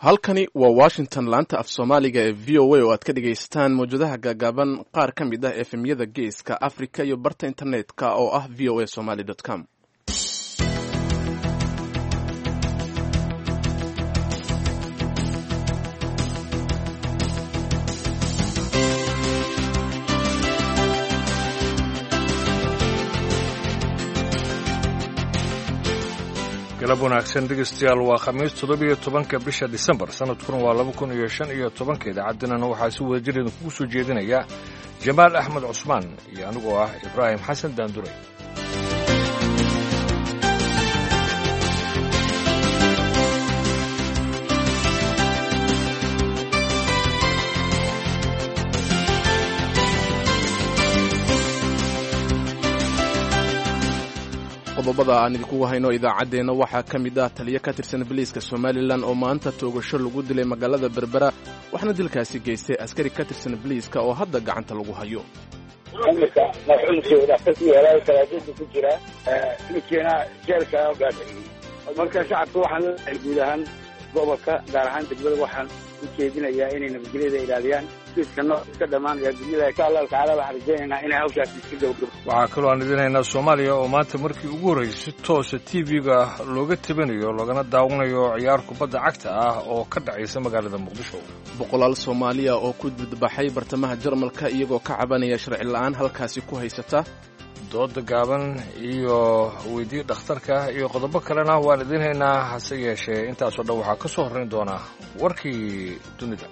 halkani waa washington laanta af soomaaliga ee v o a oo aad ka dhagaystaan mawjadaha gaagaaban qaar ka mid ah efemyada geeska africa iyo barta internetka oo ah v o a somaly com galab wanaagsan dhegeystayaal waa khamiis toddobiyo tobanka bisha disembar sanadkuna waa laba kun iyo shan iyo tobanka idaacaddinana waxaa si wada jir idinkugu soo jeedinaya jamaal axmed cusmaan iyo anigoo ah ibraahim xasan daanduray qodobada aan idinkugu hayno idaacaddeenna waxaa ka mid ah taliyo ka tirsan biliiska somalilan oo maanta toogasho lagu dilay magaalada berbera waxaana dilkaasi geystay askari ka tirsan biliiska oo hadda gacanta lagu hayo iminka marxuumkooda kasii helaayo salaadada ku jira ninkiina jeelka gaadhayay marka shacabka waxaan leeyahay guud ahaan gobolka gaar ahaan degmada waxaan u jeedinayaa inay nabadgelyada ilaaliyaan kiiska nooc iska dhammaanaya dunyada insha allahu tacaala waxaan rajaynaynaa inay hawshaasi iska gabagabo waxaa kaloo aan idinaynaa soomaaliya oo maanta markii ugu horreysay si toosa t v-ga looga tabanayo loogana daawanayo ciyaar kubadda cagta ah oo ka dhacaysa magaalada muqdisho boqolaal soomaaliya oo ku dudbaxay bartamaha jarmalka iyagoo ka cabanaya sharci la'aan halkaasi ku haysata dooda gaaban iyo weydii dhakhtarka iyo qodobo kalena waan idiin haynaa hase yeeshee intaasoo dhan waxaa ka soo horrayn doonaa warkii dunida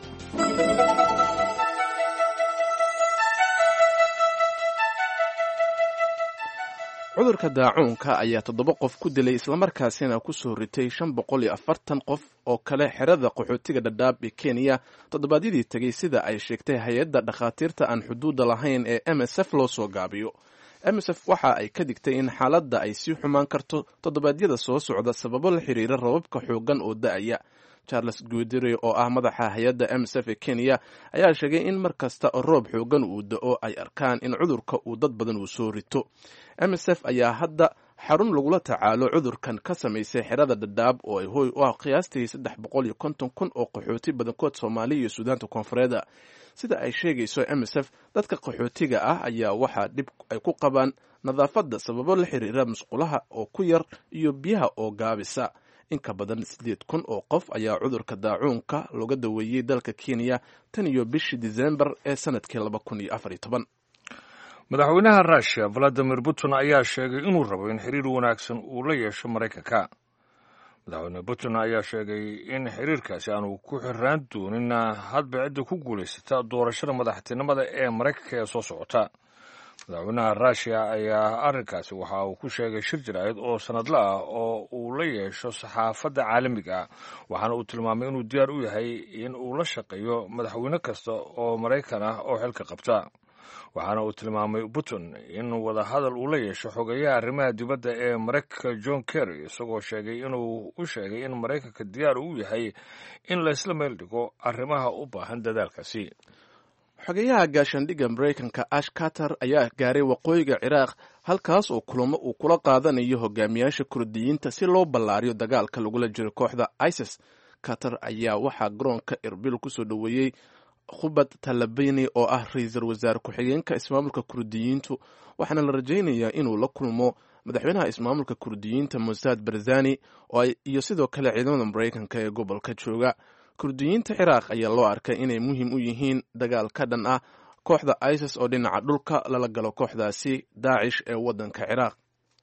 cudurka daacuunka ayaa toddoba qof ku dilay islamarkaasina ku soo ritay shan boqol iyo afartan qof oo kale xerada qaxootiga dhadhaab ee kenya toddobaadyadii tegey sida ay sheegtay hay-adda dhakhaatiirta aan xuduudda lahayn ee m s f loo soo gaabiyo m s f waxa ay ka digtay in xaaladda ay sii xumaan karto toddobaadyada soo socda sababo la xiriira rababka xooggan oo da-aya charles guudire oo ah madaxa hay-adda m s f ee kenya ayaa sheegay in mar kasta oo roob xooggan uu da-o ay arkaan in cudurka uu dad badan uu soo rito m s f ayaa hadda xarun lagula tacaalo cudurkan ka samaysay xerada dhadhaab oo ay hooy u ah qiyaastii saddex boqol iyo konton kun oo qaxooti badankood soomaaliya iyo suudaanta koonfureeda sida ay sheegayso m s f dadka qaxootiga ah ayaa waxaa dhib ay ku qabaan nadaafadda sababo la xiriira musqulaha oo ku yar iyo biyaha oo gaabisa in ka badan siddeed kun oo qof ayaa cudurka daacuunka looga daweeyey dalka kenya tan iyo bishii disembar ee sanadkii laba kun iyo afar iyo toban madaxweynaha russiya valadimir putin ayaa sheegay inuu rabo in xiriir wanaagsan uu la yeesho maraykanka madaxweyne putin ayaa sheegay in xiriirkaasi aanu ku xiraan doonin hadba cidda ku guulaysata doorashada madaxtinimada ee maraykanka ee soo socota madaxweynaha russiya ayaa arrinkaasi waxa uu ku sheegay shir jaraa'id oo sanadle ah oo uu la yeesho saxaafadda caalamiga ah waxaana uu tilmaamay inuu diyaar u yahay in uu la shaqeeyo madaxweyne kasta oo maraykan ah oo xilka qabta waxaana uu tilmaamay putin in wadahadal uu la yeesho xogeeyaha arrimaha dibadda ee maraykanka john kerry isagoo sheegay inuu u sheegay in maraykanka diyaar u yahay in laysla meel dhigo arrimaha u baahan dadaalkaasi xogeyaha gaashaandhigga maraykanka ash carter ayaa gaaray waqooyiga ciraaq halkaas oo kulamo uu kula qaadanayo hogaamiyaasha kurdiyiinta si loo ballaariyo dagaalka lagula jiro kooxda isis carter ayaa waxaa garoonka erbil kusoo dhoweeyey khubad talabini oo ah ra-iisul wasaare ku-xigeenka ismaamulka kurdiyiintu waxaana la rajaynayaa inuu la kulmo madaxweynaha ismaamulka kurdiyiinta musaad barzani iyo sidoo kale ciidamada maraykanka ee gobolka jooga kurdiyiinta ciraaq ayaa loo arkay inay muhiim u yihiin dagaal ka dhan ah kooxda isis oo dhinaca dhulka lala galo kooxdaasi daacish ee waddanka ciraaq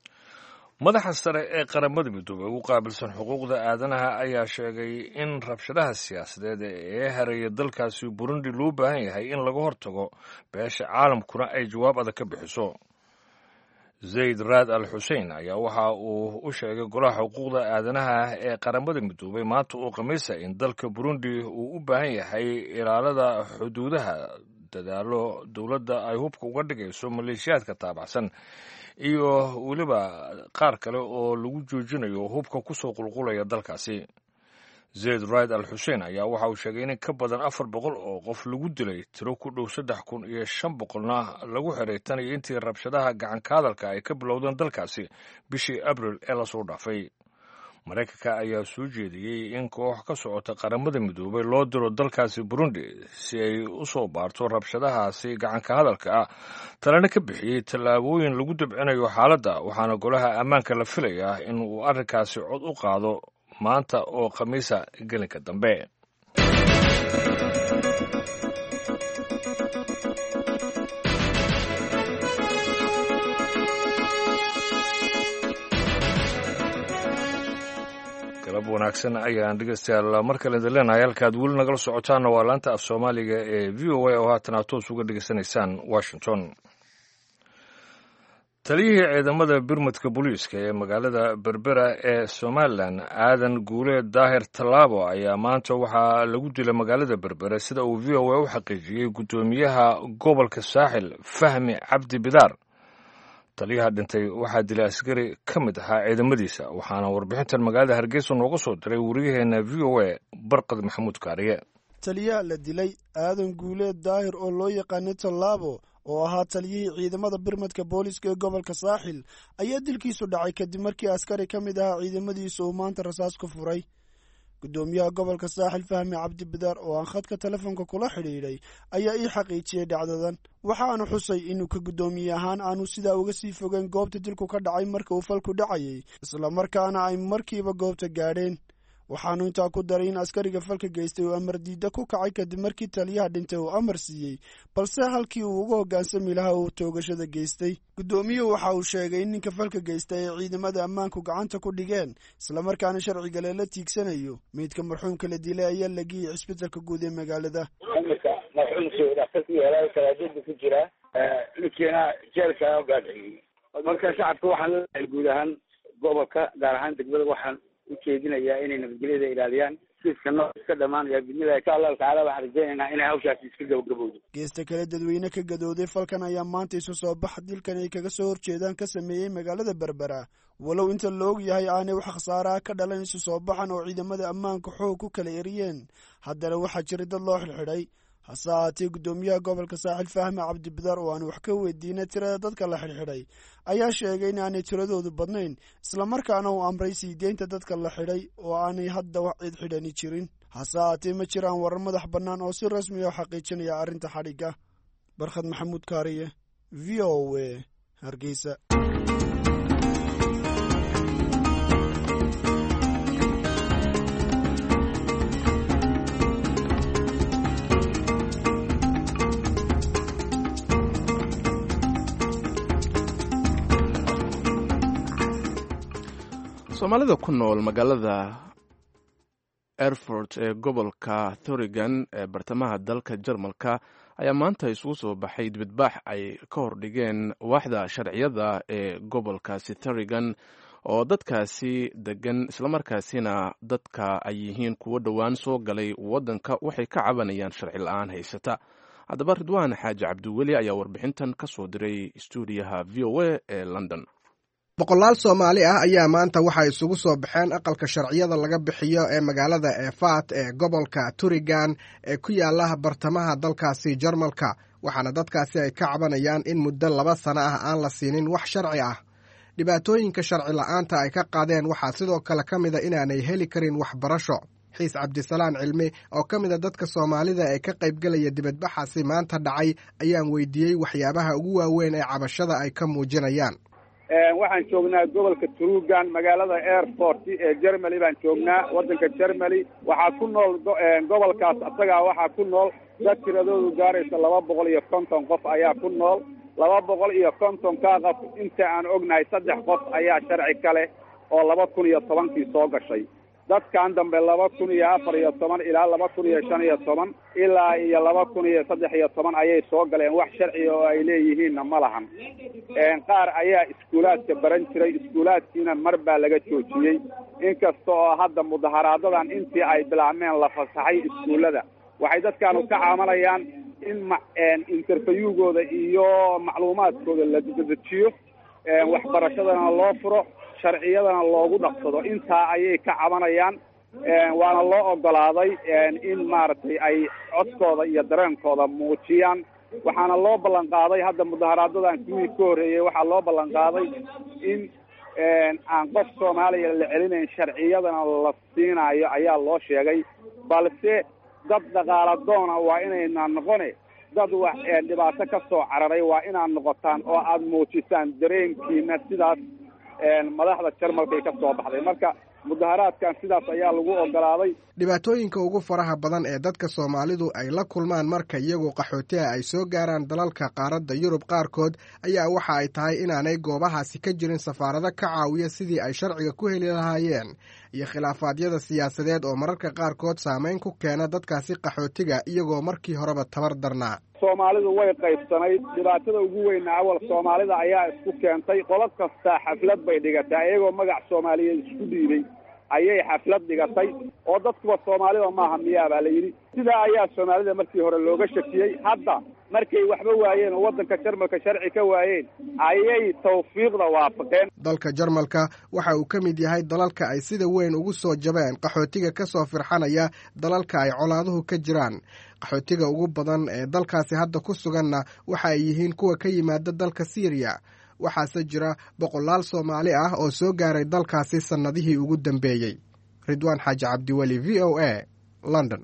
madaxa sare ee qaramada midoobey ugu qaabilsan xuquuqda aadanaha ayaa sheegay in rabshadaha siyaasadeed ee hareeya dalkaasi burundi loo baahan yahay in laga hortago beesha caalamkuna ay jawaab adag ka bixiso zayd raad al xusein ayaa waxa uu u sheegay golaha xuquuqda aadanaha ee qaramada midoobey maanta uu khamiisa in dalka burundi uu u baahan yahay ilaalada xuduudaha dadaalo dowladda ay hubka uga dhigayso maleeshiyaadka taabacsan iyo weliba qaar kale oo lagu joojinayo hubka kusoo qulqulaya dalkaasi zayd raid al xuseen ayaa waxa uu sheegay in ka badan afar boqol oo qof lagu dilay tiro ku dhow saddex kun iyo shan boqolna lagu xiray tan iyo intii rabshadaha gacanka hadalka ay ka bilowdeen dalkaasi bishii abril ee lasoo dhaafay maraykanka ayaa soo jeediyey in koox ka socota qaramada midoobay loo diro dalkaasi burundi si ay u soo baarto rabshadahaasi gacanka hadalka ah talena ka bixiyey tallaabooyin lagu dabcinayo xaaladda waxaana golaha ammaanka la filayaa in uu arrinkaasi cod u qaado maanta oo khamiisa gelinka dambe galab wanaagsan ayaan dhegeystayaal mar kale idin leenahay halkaad weli nagala socotaanna waa laanta af soomaaliga ee v o a oo haatan aad toos uga dhegeysanaysaan washington taliyihii ciidamada birmadka booliiska ee magaalada berbera ee somalilan aadan guuleed daahir tallaabo ayaa maanta waxaa lagu dilay magaalada berbera sida uu v o a u xaqiijiyey guddoomiyaha gobolka saaxil fahmi cabdi bidaar taliyaha dhintay waxaa dilay askari ka mid ahaa ciidamadiisa waxaana warbixintan magaalada hargeysa nooga soo diray wariyaheena v o a barqad maxamuud kaariye taliyaha la dilay aadan guuleed daahir oo loo yaqaanay tallaabo oo ahaa taliyihii ciidamada birmadka booliiska ee gobolka saaxil ayaa dilkiisu dhacay kadib markii askari ka mid ahaa ciidamadiisa uu maanta rasaas ku furay guddoomiyaha gobolka saaxil fahmi cabdi bidaar oo aan khadka telefoonka kula xidhiidhay ayaa ii xaqiijiyey dhacdadan waxaanu xusay inuu ka guddoomiye ahaan aanu sidaa uga sii fogeyn goobta dilku ka dhacay marka uu falku dhacayay islamarkaana ay markiiba goobta gaadheen waxaanu intaa ku daray in askariga falka geystay uu amar diidda ku kacay kadib markii taliyaha dhintay uu amar siiyey balse halkii uu uga hoggaansami lahaa uu toogashada geystay guddoomiyuhu waxa uu sheegay in ninka falka geystay ay ciidamada ammaanku gacanta ku dhigeen islamarkaana sharciga leela tiigsanayo meydka marxuumka la dilay ayaa la geeyey cisbitalka guud ee magaalada iminka marxuumkii dhakhtarkii helay kalaajada ku jira ninkiina jeelka gaadhiciyey marka shacabka waxaan leeyahay guud ahaan gobolka gaar ahaan degmada waxaan ujeedinayaa inay nabadgelyada ilaaliyaan siska noo iska dhamaanaya bidnillahi insha allahu tacala waxaan rajaynaynaa inay hawshaasi iska gabagabowdo geesta kale dadweyne ka gadooday falkan ayaa maanta isu soo bax dilkan ay kaga soo horjeedaan ka sameeyey magaalada berbera walow inta la og yahay aanay wax khasaaraha ka dhalan isu soo baxan oo ciidamada ammaanka xoog ku kala eriyeen haddana waxaa jiray dad loo xidhxidhay hase ahaatee guddoomiyaha gobolka saaxil fahmi cabdibidaar oo aan wax ka weydiinay tirada dadka la xidhxidhay ayaa sheegay in aanay tiradoodu badnayn islamarkaana uu amray sii deynta dadka la xidhay oo aanay hadda wax cid xidhani jirin hase ahaatee ma jiraan warar madax bannaan oo si rasmi ah xaqiijinaya arrinta xadhigga barkhad maxamuud kaariye v o a hargeysa soomaalida ku nool magaalada erfort ee gobolka thorigan ee bartamaha dalka jarmalka ayaa maanta isugu soo baxay dibadbaax ay ka hordhigeen waaxda sharciyada ee gobolkaasi thorigan oo dadkaasi degan islamarkaasina dadka ay yihiin kuwo dhowaan soo galay waddanka waxay ka cabanayaan sharci la-aan haysata haddaba ridwaan xaaji cabdiweli ayaa warbixintan ka soo diray stuudiyaha v o a ee london boqolaal soomaali ah ayaa maanta waxay isugu soo baxeen aqalka sharciyada laga bixiyo ee magaalada eefat ee gobolka turigan ee ku yaala bartamaha dalkaasi jarmalka waxaana dadkaasi ay ka cabanayaan in muddo laba sano ah aan la siinin wax sharci ah dhibaatooyinka sharci la'aanta ay ka qaadeen waxaa sidoo kale ka mida inaanay heli karin waxbarasho xiis cabdisalaan cilmi oo ka mida dadka soomaalida ee ka qaybgelaya dibadbaxaasi maanta dhacay ayaan weydiiyey waxyaabaha ugu waaweyn ee cabashada ay ka muujinayaan waxaan joognaa gobolka trugan magaalada airport ee germany baan joognaa waddanka germany waxaa ku nool gobolkaas isagaa waxaa ku nool dad tiradoodu gaaraysa laba boqol iyo konton qof ayaa ku nool laba boqol iyo kontonkaa qof inta aan ognahay saddex qof ayaa sharci ka leh oo laba kun iyo tobankii soo gashay dadkan dambe laba kun iyo afar iyo toban ilaa laba kun iyo shan iyo toban ilaa iyo laba kun iyo saddex iyo toban ayay soo galeen wax sharciga oo ay leeyihiinna ma lahan qaar ayaa iskuulaadka baran jiray iskuulaadkiina mar baa laga joojiyey inkasta oo hadda mudaharaadadan intii ay bilaabmeen la fasaxay iskuullada waxay dadkaanu ka caamanayaan in ma interviewgooda iyo macluumaadkooda la dedejiyo waxbarashadana loo furo sharciyadana loogu dhaqsado intaa ayay ka cabanayaan waana loo ogolaaday in maaragtay ay codkooda iyo dareenkooda muujiyaan waxaana loo ballan qaaday hadda mudaharaadadan kuwii ka horreeyey waxaa loo ballan qaaday in aan qof soomaaliya la celinayn sharciyadana la siinayo ayaa loo sheegay balse dad dhaqaala doona waa inaynaan noqone dad wax dhibaato ka soo cararay waa inaad noqotaan oo aada muujisaan dareenkiina sidaas madaxda jarmalkay ka soo baxday marka mudaharaadkan sidaas ayaa lagu ogolaaday dhibaatooyinka ugu faraha badan ee dadka soomaalidu ay la kulmaan marka iyagoo qaxootiha ay soo gaaraan dalalka qaaradda yurub qaarkood ayaa waxa ay tahay inaanay goobahaasi ka jirin safaarado ka caawiya sidii ay sharciga ku heli lahaayeen iyo khilaafaadyada siyaasadeed oo mararka qaarkood saameyn ku keena dadkaasi qaxootiga iyagoo markii horeba tabar darnaa soomaalidu way qaybsanayd dhibaatada ugu weyna awal soomaalida ayaa isku keentay qolo kastaa xaflad bay dhigatay iyagoo magac soomaaliyeed isku dhiibay ayay xaflad dhigatay oo dadkuba soomaalida maaha miyaa baa la yidhi sidaa ayaa soomaalida markii hore looga shakiyey hadda markay waxba waayeen oo waddanka jarmalka sharci ka waayeen ayay tawfiiqda waafaqeen dalka jarmalka waxa uu ka mid yahay dalalka ay sida weyn ugu soo jabeen qaxootiga ka soo firxanaya dalalka ay colaaduhu ka jiraan qaxootiga ugu badan ee dalkaasi hadda ku suganna waxa ay yihiin kuwa ka yimaada dalka siiriya waxaase jira boqolaal soomaali ah oo soo gaaray dalkaasi sannadihii ugu dambeeyey ridwaan xaaji cabdiweli v o a london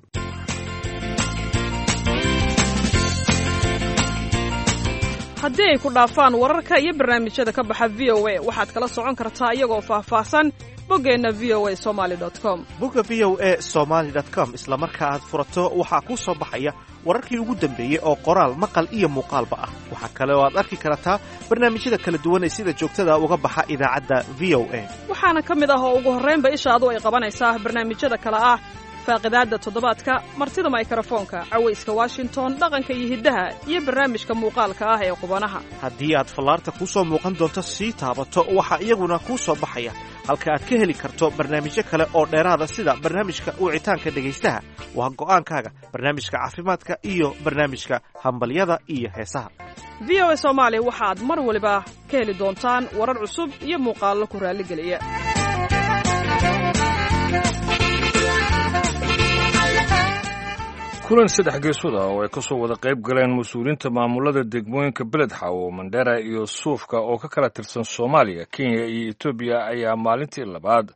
haddii ay ku dhaafaan wararka iyo barnaamijyada ka baxa v o a waxaad kala socon kartaa iyagoo faahfaahsan boggeenna v o a somaali com bogga v o a somaali com isla marka aad furato waxaa kuu soo baxaya wararkii ugu dambeeyey oo qoraal maqal iyo muuqaalba ah waxaa kale oo aad arki kartaa barnaamijyada kala duwan ee sida joogtada uga baxa idaacadda v o a waxaana ka mid ah oo ugu horraynba ishaadu ay qabanaysaa barnaamijyada kale ah faaqidaadda toddobaadka martida maykarafoonka cawayska washington dhaqanka iyo hiddaha iyo barnaamijka muuqaalka ah ee qubanaha haddii aad fallaarta kuu soo muuqan doonto sii taabato waxaa iyaguna kuu soo baxaya halka aad ka heli karto barnaamijyo kale oo dheeraada sida barnaamijka wicitaanka dhegaystaha waa go'aankaaga barnaamijka caafimaadka iyo barnaamijka hambalyada iyo heesaha v o a soomaali waxaad mar waliba ka heli doontaan warar cusub iyo muuqaallo ku raalligeliya kulan saddex geesood ah oo ay ka soo wada qayb galeen mas-uuliyiinta maamulada degmooyinka beledxawo mandera iyo suufka oo ka kala tirsan soomaaliya kenya iyo etoobiya ayaa maalintii labaad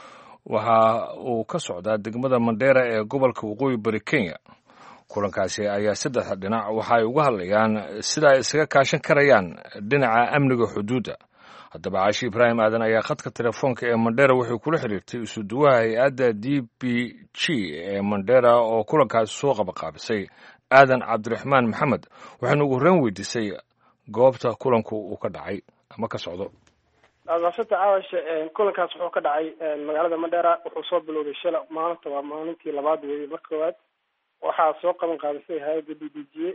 waxa uu ka socdaa degmada mandera ee gobolka waqooyi bari kenya kulankaasi ayaa saddexda dhinac waxa ay uga hadlayaan sida ay isaga kaashan karayaan dhinaca amniga xuduudda haddaba caashi ibraahim aadan ayaa khadka telefoonka ee mandera wuxuu kula xiriirtay isuduwaha hay-adda d b g ee mandera oo kulankaasi soo qabaqaabisay aadan cabdiraxmaan maxamed waxaanu ugu horreyn weydiisay goobta kulanku uu ka dhacay ama ka socdo maasanta caawash kulankaas wuxuu ka dhacay magaalada mandera wuxuu soo bilowday shala maalinta waa maalintii labaad weeye mar koowaad waxaa soo qaban qaadisay hay-adda d b g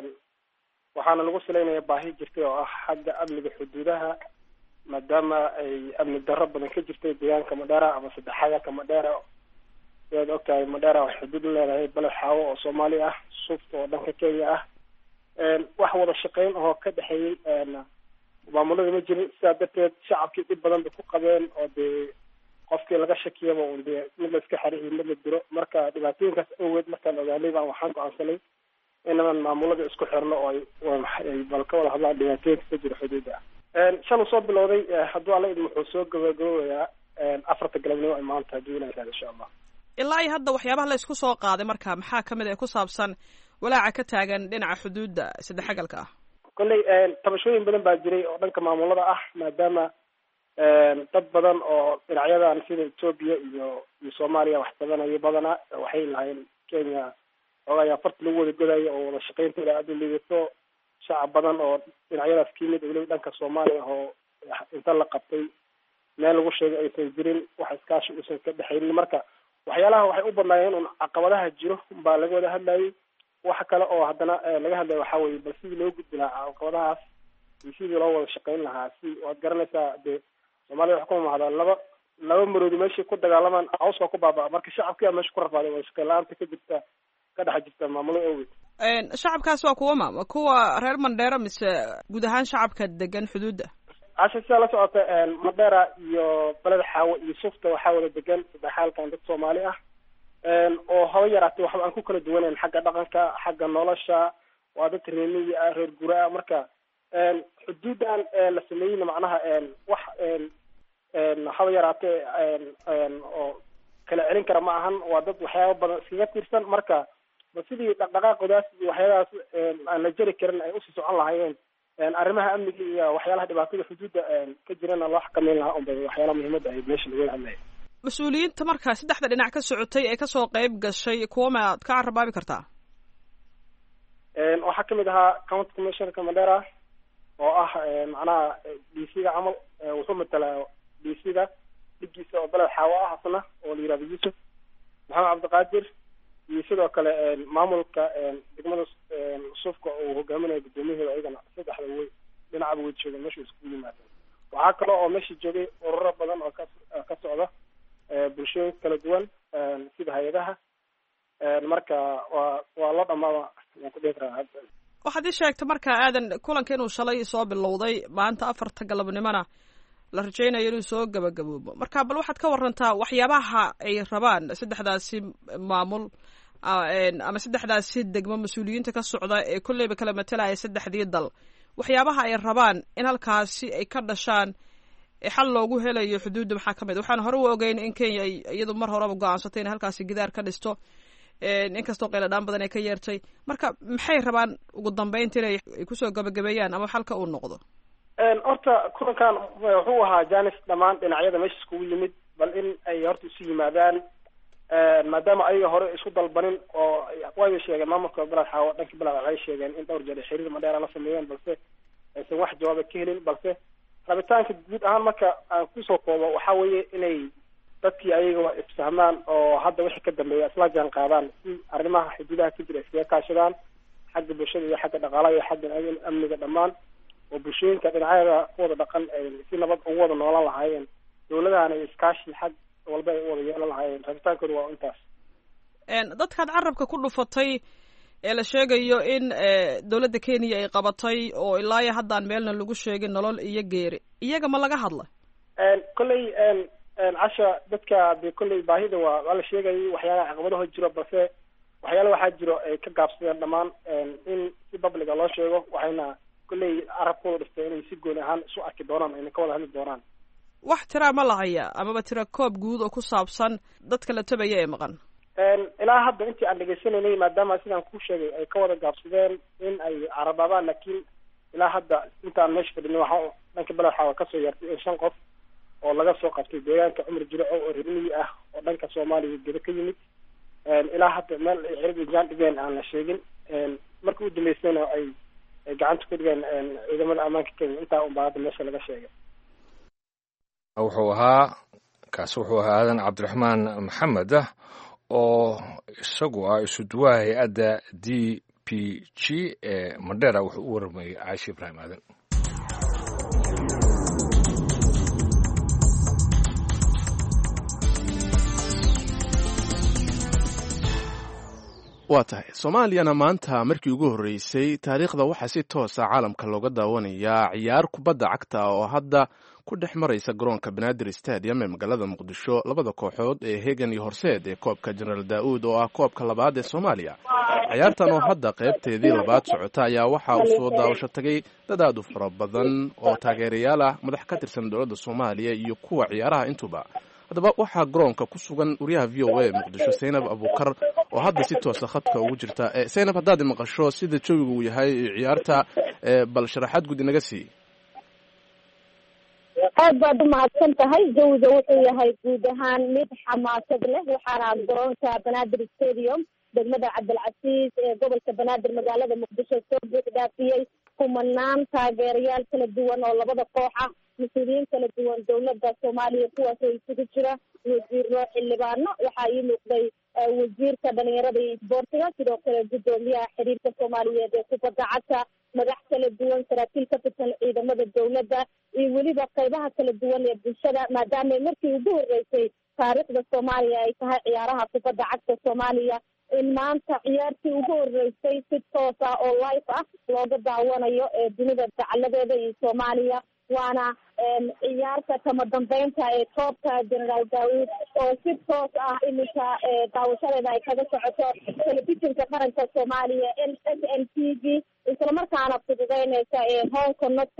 waxaana lagu salaynaya baahi jirtay oo ah xagga amniga xuduudaha maadaama ay amni darro badan ka jirtay deegaanka madheera ama saddexaadka madheera sidaad ogtahay madheera waxay xuduud la leedahay baled xaawo oo soomaali ah suufta oo dhanka kenya ah wax wada shaqeyn oo ka dhexeeyey maamulada ma jirin sidaa darteed shacabkii dhib badan bay ku qabeen oo dee qofkii laga shakiyaba un dee mid la iska xariiyo mid la diro marka dhibaatooyinkaas awgeed markaan ogaanay baan waxaan go-aansanay inaman maamulada isku xirno oo ay bal ka wada hadlaan dhibaatooyinka ka jira xuduudda shan uu soo bilowday hadduu alla idin wuxuu soo gabagaboobayaa afarta galabnimo ay maanta hadduu ilaha ihahdo insha allah ilaa iyo hadda waxyaabaha la isku soo qaaday marka maxaa ka mid ah ku saabsan walaaca ka taagan dhinaca xuduudda saddexagalka ah kolley tabashooyin badan baa jiray oo dhanka maamulada ah maadaama dad badan oo dhinacyadan sida etoobiya iyo iyo soomaaliya wax tabanayo badanaa waxay lahayn kenya oogayaa farta lagu wada godayo oo wada shaqeyntooda aada u liidato shacab badan oo dhinacyadaas ka yimid weliba dhanka soomaaliya oo inta la qabtay meel lagu sheegay aysan jirin wax iskaashi uusan ka dhexaynin marka waxyaalaha waxay u badnaayeen un caqabadaha jiro baa laga wada hadlayay waxa kale oo haddana laga hadlaya waxaa weye bal sidii loo gudbi lahaa caqabadahaas iyo sidii loo wada shaqeyn lahaa si waad garanaysaa dee soomaalida waxa ku mamahdaa laba laba maroodi meeshay ku dagaalamaan cawskaa ku baabaa marka shacabkia meesha ku rafaaday wada shaqeyn la-aanta ka jirta ka dhex jirta maamulada awgeed shacabkaas waa kuwa ma kuwa reer mandheera mise guud ahaan shacabka degan xuduudda casha sidaa la socota mandheera iyo beled xaawo iyo sufta waxaa wada degan saddexaalkan dad soomaali ah oo haba yaraatay waxba aan ku kala duwanayn xagga dhaqanka xagga nolosha waa dad reemiyi ah reer guraa marka xuduudan la sameeyeyna macnaha wax haba yaraatee oo kala celin kara ma ahan waa dad waxyaaba badan iskaga tiirsan marka ba sidii dhaqdhaqaaqoodaas iyo waxyaabahaas aan la jeri karin ay usii socon lahaayeen arrimaha amniga iyo waxyaalaha dhibaatada xuduudda ka jirana loo xakameyn lahaa unbay waxyaalaha muhiimadda ay meesha laga hadlaya mas-uuliyiinta marka saddexda dhinac ka socotay ee kasoo qeyb gashay kuwa ma ad ka carabaabi kartaa waxaa kamid ahaa county commissionerka mandera oo ah macnaha d c ga camal wuxuu matalaa d c ga dhigiisa oo beled xaawo ah asna oo la yihahdo yuusuf maxamed cabdiqaadir iyo sidoo kale maamulka degmada suufka uu hogaaminayo guddoomiyaheeda ayagana saddexda wey dhinacaba way joogeen meesha iskugu yimaadeen waxaa kale oo meesha joogay ururo badan oo ka ka socda bulshooyin kala duwan sida hay-adaha marka waa waa la dhamaada waan ku dhihi karaa waxaad ii sheegtay marka aadan kulanka inuu shalay soo bilowday maanta afarta galabnimona la rajaynayo inuu soo gabagaboobo marka bal waxaad ka warantaa waxyaabaha ay rabaan saddexdaasi maamul ama saddexdaasi degmo mas-uuliyiinta ka socda ee kolleyba kala matalaya saddexdii dal waxyaabaha ay rabaan in halkaasi ay ka dhashaan xal loogu helayo xuduudda maxaa ka mid waxaan hore u ogeyn in kenya ay iyadu mar horeba go-aansatay inay halkaasi gidaar ka dhisto inkastoo qayladhaan badan ay ka yeertay marka maxay rabaan ugu dambeynta inay kusoo gabagabeeyaan ama xalka uu noqdo horta kulankan wuxuu ahaa janis dhammaan dhinacyada meesha iskugu yimid bal in ay horta isu yimaadaan maadaama ayaga hore isku dalbanin oo way sheegeen maamulka beled xaawo dhankii beled waxay sheegeen in dhowr jeer xiriir madheera la sameeyeen balse aysan wax jawaaba ka helin balse rabitaanka guud ahaan marka aan kusoo koobo waxa weeye inay dadkii ayaga isfahmaan oo hadda wixii ka dambeeya isla jaan qaadaan si arrimaha xuduudaha ka jira iskaga kaashadaan xagga bulshada iyo xagga dhaqaalaha iyo xagga amniga dhammaan oo bulshooyinka dhinacyada ku wada dhaqan si nabad ugu wada noolan lahaayeen dawladahana iskaashi xag walba ay u wada yeelan lahaayeen rabitaankooda waa intaas dadkaad carabka ku dhufatay ee la sheegayo in dowladda kenya ay qabatay oo ilaayo haddaan meelna lagu sheegin nolol iyo geeri iyaga ma laga hadla kolley casha dadka de kolley baahida waa waa la sheegayay waxyaalaha caqabadaho jiro balse waxyaala waxaa jiro ay ka gaabsadeen dhammaan in si publica loo sheego waxayna kolley carabkooda dhistay inay si gooni ahaan isu arki doonaan ayna ka wada hadli doonaan wax tiraa ma lahaya amaba tira koob guud oo ku saabsan dadka la tabaya ee maqan ilaa hadda intii aan dhegaysanaynay maadaama sidaan ku sheegay ay ka wada gaabsadeen in ay carabaabaan laakiin ilaa hadda intaan meesha fadhinay waxa dhanka beled waxaa kasoo yeertay in shan qof oo laga soo qabtay deegaanka cumar jiroco oo reermiyi ah oo dhanka soomaaliya gedo ka yimid ilaa hadda meel ay cirib ijaan dhigeen aan la sheegin marka u dambeysayna ay ay gacanta ku dhigeen ciidamada ammaanka kenya intaa unbaa hadda meesha laga sheegay wuxuu ahaa kaasi wuxuu ahaa aadan cabdiraxmaan maxamed ah oo isagu ah isuduwaha hay-adda d p g ee mandera wuxuu u warramayay caashi ibraahim aadan waa tahay soomaaliyana maanta markii ugu horreysay taariikhda waxaa si toosa caalamka looga daawanayaa ciyaar kubadda cagta oo hadda ku dhex maraysa garoonka banaadir stadium ee magaalada muqdisho labada kooxood ee hegan iyo horseed ee koobka jenaraal daa'uud oo ah koobka labaad ee soomaaliya ciyaartan oo hadda qaybteedii labaad socota ayaa waxaa u soo daawasho tagay dad aad u fara badan oo taageerayaal ah madax ka tirsan dowladda soomaaliya iyo kuwa ciyaaraha intuba haddaba waxaa garoonka ku sugan wariyaha v o a muqdisho saynab abuukar oo hadda si toosa khadka ugu jirta saynab haddaad maqasho sida jawiga uu yahay ciyaarta bal sharaxaad guud inaga sii aad baad umahadsan tahay jawiga wuxuu yahay guud ahaan mid xamaasad leh waxaana garoonka banaadir stadium degmada cabdilcasiis ee gobolka banaadir magaalada muqdisho soo buux dhaafiyey kumanaan taageerayaal kala duwan oo labada koox ah mas-uuliyiin kala duwan dowladda soomaaliya kuwaasoo isugu jira wasiiro xildhibaano waxaa ii muuqday wasiirka dhalinyarada iyo isboortiga sidoo kale guddoomiyaha xiriirka soomaaliyeed ee kubadda cagta madax kala duwan saraakiil ka tirsan ciidamada dowladda iyo weliba qeybaha kala duwan ee bulshada maadaama markii ugu horreysay taariikhda soomaaliya ay tahay ciyaaraha kubadda cagta soomaaliya in maanta ciyaartii ugu horreysay si toos ah oo life ah looga daawanayo ee dunida dacaladeeda iyo soomaaliya waana ciyaarta kama dambeynta ee koobka generaal daawud oo si toos ah iminka daawashadeeda ay kaga socoto telefishinka qaranka soomaaliya n s n t v islamarkaana fududeyneysa ee home connected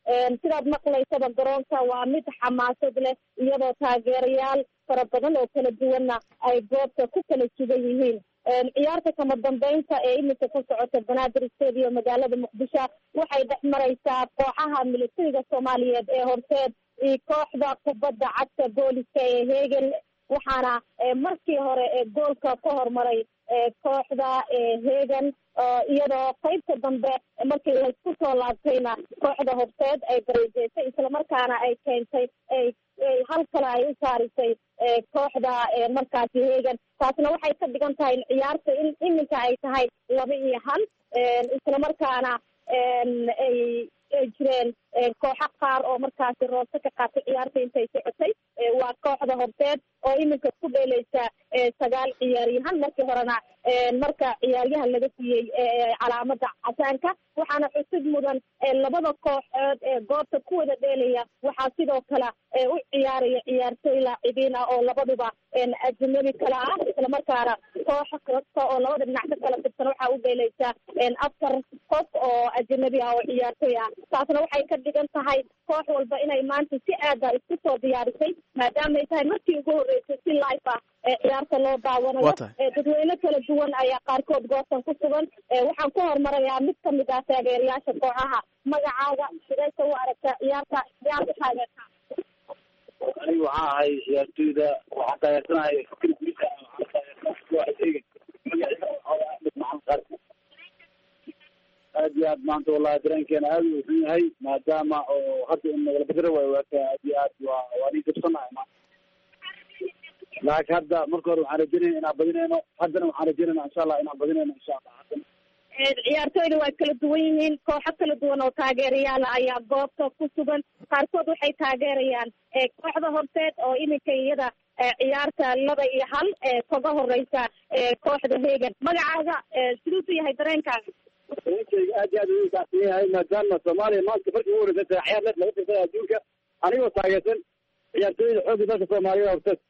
sidaad maqlaysaba garoonka waa mid xamaasad leh iyadoo taageerayaal fara badan oo kala duwanna ay goobta ku kala sugan yihiin ciyaarta kama dambeynta ee iminka ka socota banaadir stadium magaalada muqdisho waxay dhex maraysaa kooxaha militariga soomaaliyeed ee horseed iyo kooxda kubadda cagta booliska ee hegel waxaana markii hore goolka ka hormaray kooxda hegan iyadoo qaybta dambe markii laysku soo laabtayna kooxda horseed ay bareejeysay islamarkaana ay keentay hal kale ay u saarisay kooxda markaasi hegan taasna waxay ka dhigan tahay ciyaarta in iminka ay tahay laba iyo hal islamarkaana ay ay jireen kooxo qaar oo markaasi roose ka qaatay ciyaarta intay socotay waa kooxda horseed oo iminka ku dheeleysa sagaal ciyaaryahan markii horena marka ciyaaryahan laga siiyey calaamada casaanka waxaana xusid mudan labada kooxood ee goobta ku wada dheelaya waxaa sidoo kale u ciyaaraya ciyaartooy laacibiin ah oo labaduba ajnabi kale ah islamarkaana koox kasta oo labada dhinac ka kala tirsan waxaa u dheeleysa afar qof oo ajnabi ah oo ciyaartooy ah taasna waxay ka dhigan tahay koox walba inay maanta si aada isku soo diyaarisay maadaama ay tahay markii ugu horreysay si life ah ee ciyaarta loo daawanayo dadweyne kala duwan ayaa qaarkood goobtan ku sugan waxaan ku hormarayaa mid kamid ah taageerayaasha kooxaha magacaaga sidaysa u aragtaa ciyaarta ciyaarta taageerta anigu waxaan ahay ciyaartooyda waxaan taageersanahay fikir guusa aad iyo aad maanta wallahi dareenkeena aad u xun yahay maadaama oo hadda in nagala bedero waayo waaka aad iyo aad waa waa nin jabsanahay maanta laakiin hadda marka hore waxaan rajeynayna inaan badinayno haddana waxaan rajeynayna insha allah inaan badinayno insha allah haddana ciyaartooyda waa kala duwan yihiin kooxo kala duwan oo taageerayaal ayaa goobta ku sugan qaarkood waxay taageerayaan kooxda horseed oo iminka iyada ciyaarta laba iyo hal kaga horeysa kooxda hegan magacaaga siduusu yahay dareenkaaga dareenkayga aad iyo aad u kacsan yahay maadaama soomaaliya maanta markii ugu horeysa tahay ciyaar leed laga tirtay adduunka anigoo taageersan ciyaartooyda xoogga dalka soomaaliya horseed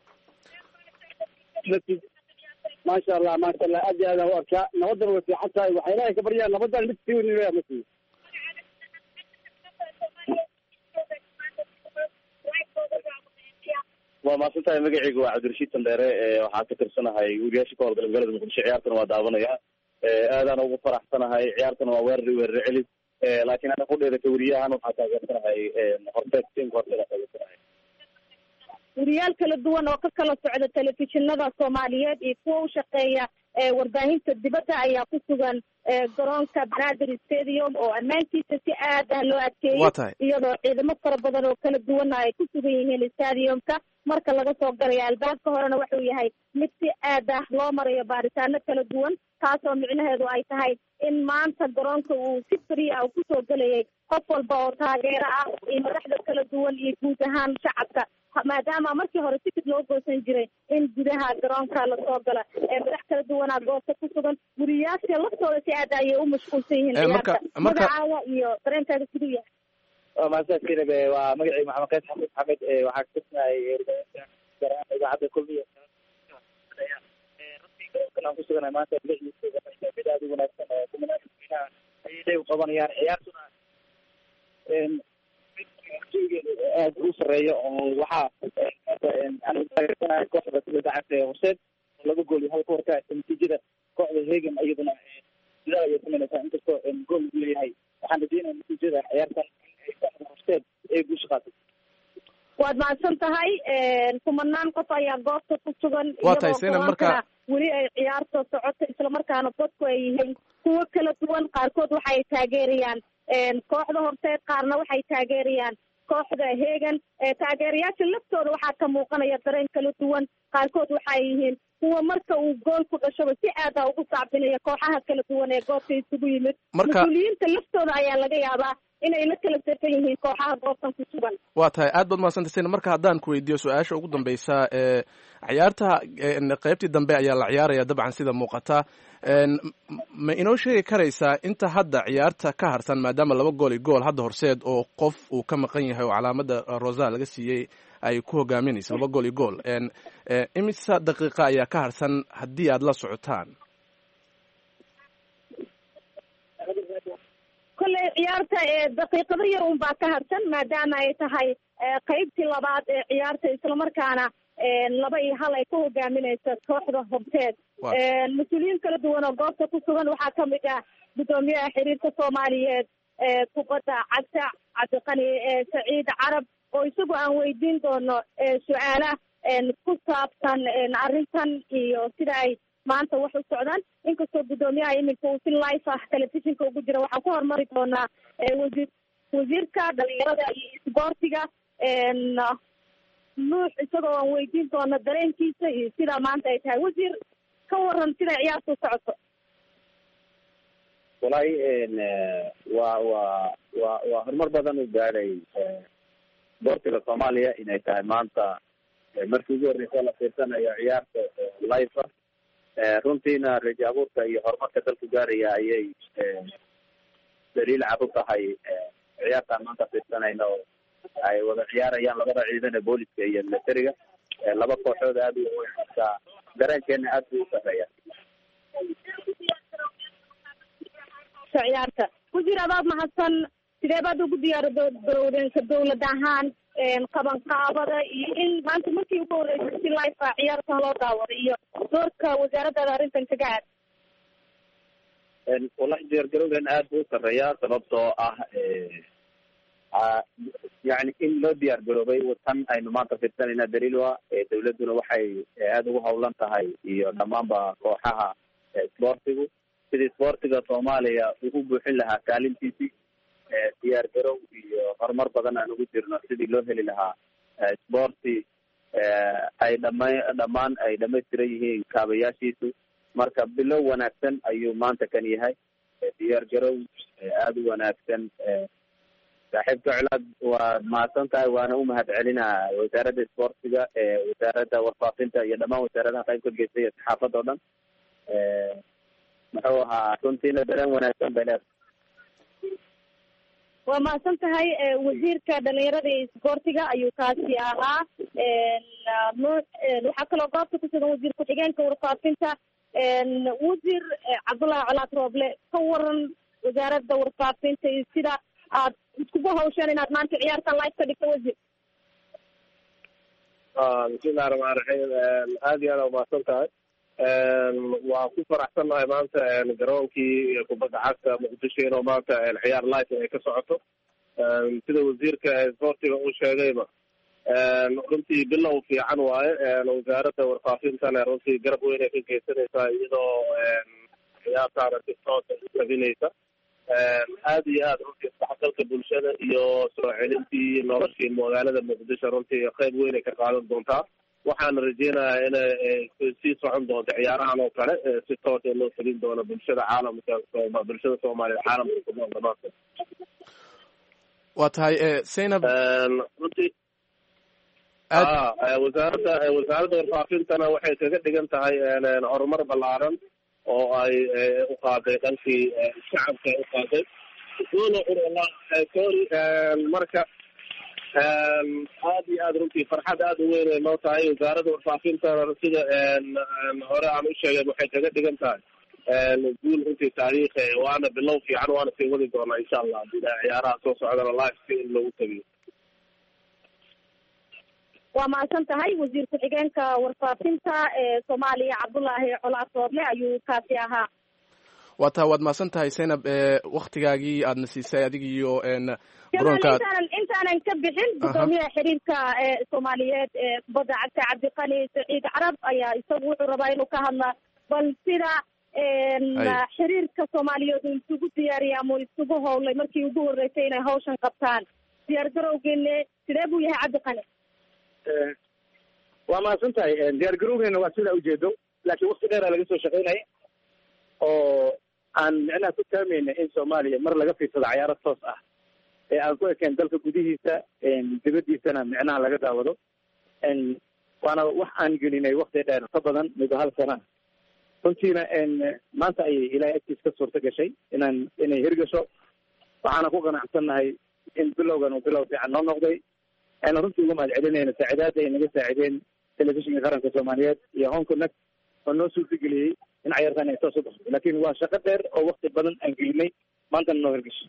maasha allah maasha allah aad iyo aad aan u arkaa nabadana way fiican tahay waxaa ilaahay ka baryaa nabadan mid sii weyn ma siiyo waa mahadsan tahay magacayga waa cabdirashiid sandheere waxaan ka tirsanahay weriyaasha ka howlgala magaalada muqdisho ciyaartana waa daawanaya aadaan ugu faraxsanahay ciyaartana waa weerari weerare celis laakiin ana kudheerata weriyahan waxaa taageersanahay horteed tiimka horteed taageersanahay weriyaal kala duwan oo ka kala socda telefishinada soomaaliyeed iyo kuwa u shaqeeya warbaahinta dibadda ayaa ku sugan garoonka banaadir stadium oo ammaantiisa si aad ah loo adkeeyey iyadoo ciidamo fara badan oo kala duwana ay ku sugan yihiin stadiumka marka laga soo galaya albaabka horena wuxuu yahay mid si aad ah loo marayo baaritaano kala duwan taasoo micnaheedu ay tahay in maanta garoonka uu si free ah kusoo gelayay qof walba oo taageero ah iyo madaxda kala duwan iyo guud ahaan shacabka maadaama markii hore tikid loo goosan jiray in gudaha garoonka lasoo gala madax kala duwanaa goobta ku sugan guriyaasha laftooda si aad ayay u mashquulsan yihiin ciyaarta magacaaga iyo dareenkaaga siduu yahay waa mahadsan kinab waa magacii maxamed qays xafiid xamed waxaa katirsanay idaacadda kulmiya aan kusuganahay maanta mid aad u wanaagsan kumanaaina ayay u qabanayaan ciyaartuna aad u sareeyo oo waxaa aan taageersanahay kooxda kubadda cagta ee horseed oo laba gool iyo hal ka horkaasa natiijada kooxda hegan iyaduna sidaa ayay samaynaysaa inkastoo gool lagu leeyahay waxaan rajeynaya natiijada ciyaartan in kooxda horseed ay guusha qaatay waad mahadsan tahay kumanaan qof ayaa goobta ku sugan waa tahay seyna marka weli ay ciyaarta socoto islamarkaana dadku ay yihiin kuwo kala duwan qaarkood waxay taageerayaan kooxda horseed qaarna waxay taageerayaan kooxda hegan taageerayaasha laftooda waxaa ka muuqanaya dareen kala duwan qaarkood waxay yihiin kuwa marka uu gool ku dhashaba si aada ugu sacbinaya kooxaha kala duwan ee goobta isugu yimid mas-uuliyiinta laftooda ayaa laga yaabaa inay la kala safan yihiin kooxaha goobtan ku sugan waa tahay aad baad mahadsantay seyna marka haddaan ku weydiiyo su-aasha ugu dambeysa ee ciyaarta qeybtii dambe ayaa la ciyaaraya dabcan sida muuqata ma inoo sheegi karaysaa inta hadda ciyaarta ka harsan maadaama laba gool iyo gool hadda horseed oo qof uu ka maqan yahay oo calaamada rosa laga siiyey ay ku hogaaminayso laba gool iyo gool imisa daqiiqa ayaa ka harsan haddii aad la socotaan kolley ciyaarta daqiiqado yar un baa ka harsan maadaama ay tahay qeybtii labaad ee ciyaarta islamarkaana laba iyo hal ay ku hogaaminaysa kooxda horteed mas-uuliyiin kala duwan oo goobta ku sugan waxaa kamid ah guddoomiyaha xiriirka soomaaliyeed ee kubadda cagta cabdiqani saciid carab oo isagu aan weydiin doono su-aala ku saabsan arrintan iyo sida ay maanta wax u socdaan inkastoo guddoomiyaha iminka uu si life ah telefishinka ugu jira waxaan ku horumari doonaa wasiir wasiirka dhalinyarada iyo isboortiga nuux isagoo aan weydiin doono dareenkiisa iyo sidaa maanta ay tahay wasiir ka waran siday ciyaarta u socoto walahi waa waa wa waa horumar badan u gaadhay boortiga soomaaliya inay tahay maanta markii ugu horreysa la fiirsanayo ciyaarta life runtiina rajo abuurka iyo horumarka dalku gaaraya ayay daliil cad u tahay ciyaartaan maanta fiirsanayno ay wada ciyaarayaan labada ciidan ee booliska iyo militariga laba kooxood aada u weyn marka dareenkeena aad buu u sareeya ciyaarta wasiir adaad mahadsan sidee baad ugu diyaar garowdeen ka dawlad ahaan qabanqaabada iyo in maanta markii ugu horreysay si life a ciyaartan loo daawaday iyo doorka wasaaradaada arrintan kaga aad wallahi diyaargarowden aad buu u sareeyaa sababtoo ah yani in loo diyaar garoobay tan aynu maanta fiirsanayna daliil wa dawladduna waxay aada ugu hawlan tahay iyo dhammaanba kooxaha isboortigu sidii isboortiga soomaaliya ugu buuxin lahaa kaalintiisii diyaar garow iyo horumar badan aan ugu jirno sidii loo heli lahaa isboorti ay dhama dhammaan ay dhamaystiran yihiin kaabayaashiisu marka bilow wanaagsan ayuu maanta kan yahay diyaar garow aada u wanaagsan saaxiibka colaad waad mahadsan tahay waana u mahad celinaa wasaaradda isboortiga wasaaradda warfaafinta iyo dhammaan wasaaradaha qayb ka geystay iyo saxaafadda o dhan muxuu ahaa runtiina dareen wanaagsan bay leedahay waa mahadsan tahay wasiirka dhalinyarada iyo isboortiga ayuu kaasi ahaa nuux waxaa kaloo goobta ku sugan wasiir ku-xigeenka warfaafinta wasiir cabdullaahi colaad rooble ka waran wasaaradda warfaafinta iyo sida aad iskugu hawsheen inaad maanta ciyaartan live ka dhigto wasiir bismillahi raxmaan raxiim aada iyo aada umahadsan tahay waa ku faraxsannahay maanta garoonkii kubadda cagta muqdisho inuu maanta ciyaar life ay ka socoto sida wasiirka isboortiga uu sheegayba runtii bilow fiican waaye wasaaradda warfaafintana runtii garab weyn ay ka geysanaysaa iyadoo ciyaartaana si toosa u tabinaysa aada iyo aada runtii isdhexgalka bulshada iyo soo celintii noloshii magaalada muqdisho runtii qayb weyn ay ka qaadan doontaa waxaana rajeynayaa inay sii socon doonto ciyaarahan oo kale si toos ee loo felin doono bulshada caalamka bulshada soomaaliya caalamka kunool dhamaantood waa tahay zaynab runtii a wasaaradda wasaaradda warfaafintana waxay kaga dhigan tahay horumar ballaaran oo ay u qaaday dhankii shacabka ay u qaaday sorry marka aad iyo aad runtii farxad aada u weyn ay noo tahay wasaaradda warfaafintana sida hore aan u sheegay waxay kaga dhigan tahay guul runtii taariikhi waana bilow fiican waana sii wadi doonaa insha allah ciyaaraha soo socdana live si in loogu tagiyo waa mahadsan tahay wasiir ku-xigeenka warfaafinta ee soomaaliya cabdullaahi colaad rooble ayuu kaasi ahaa waa taa waad mahadsan tahay zaynab waktigaagii aadna siisay adig iyo garoonka intaanan intaanan ka bixin guddoomiyaha xiriirka soomaaliyeed ee kubadda cagta cabdiqani saciid carab ayaa isagu wuxuu rabaa inuu ka hadla bal sida xiriirka soomaaliyeed uu isugu diyaariyay ama uu isugu howlay markii ugu horreysay inay hawshan qabtaan diyaar garowgeene sidee buu yahay cabdiqani waa mahadsan tahay diyaar garowgeena waa sidaa ujeedo laakiin wakti dheera laga soo shaqaynaya oo aan micnaha ku taamayna in soomaaliya mar laga fiirsado cayaaro toos ah ee aan ku ekeen dalka gudihiisa dibadiisana micnaha laga daawado waana wax aan gelinay wakti dheer ka badan muddo hal sana runtiina maanta ayay ilaahay agtiis ka suurta gashay inaan inay hirgasho waxaana ku qanacsannahay in bilowgan uu bilow fiican noo noqday ayna runtii uga mahad celinayna saacidaada ay naga saacideen telefishinka qaranka soomaaliyeed iyo hong connect oo noo suurtageliyey in cayaartan ay toos u baxdo laakiin waa shaqo dheer oo wakti badan aan gelinay maantana noo hirgasho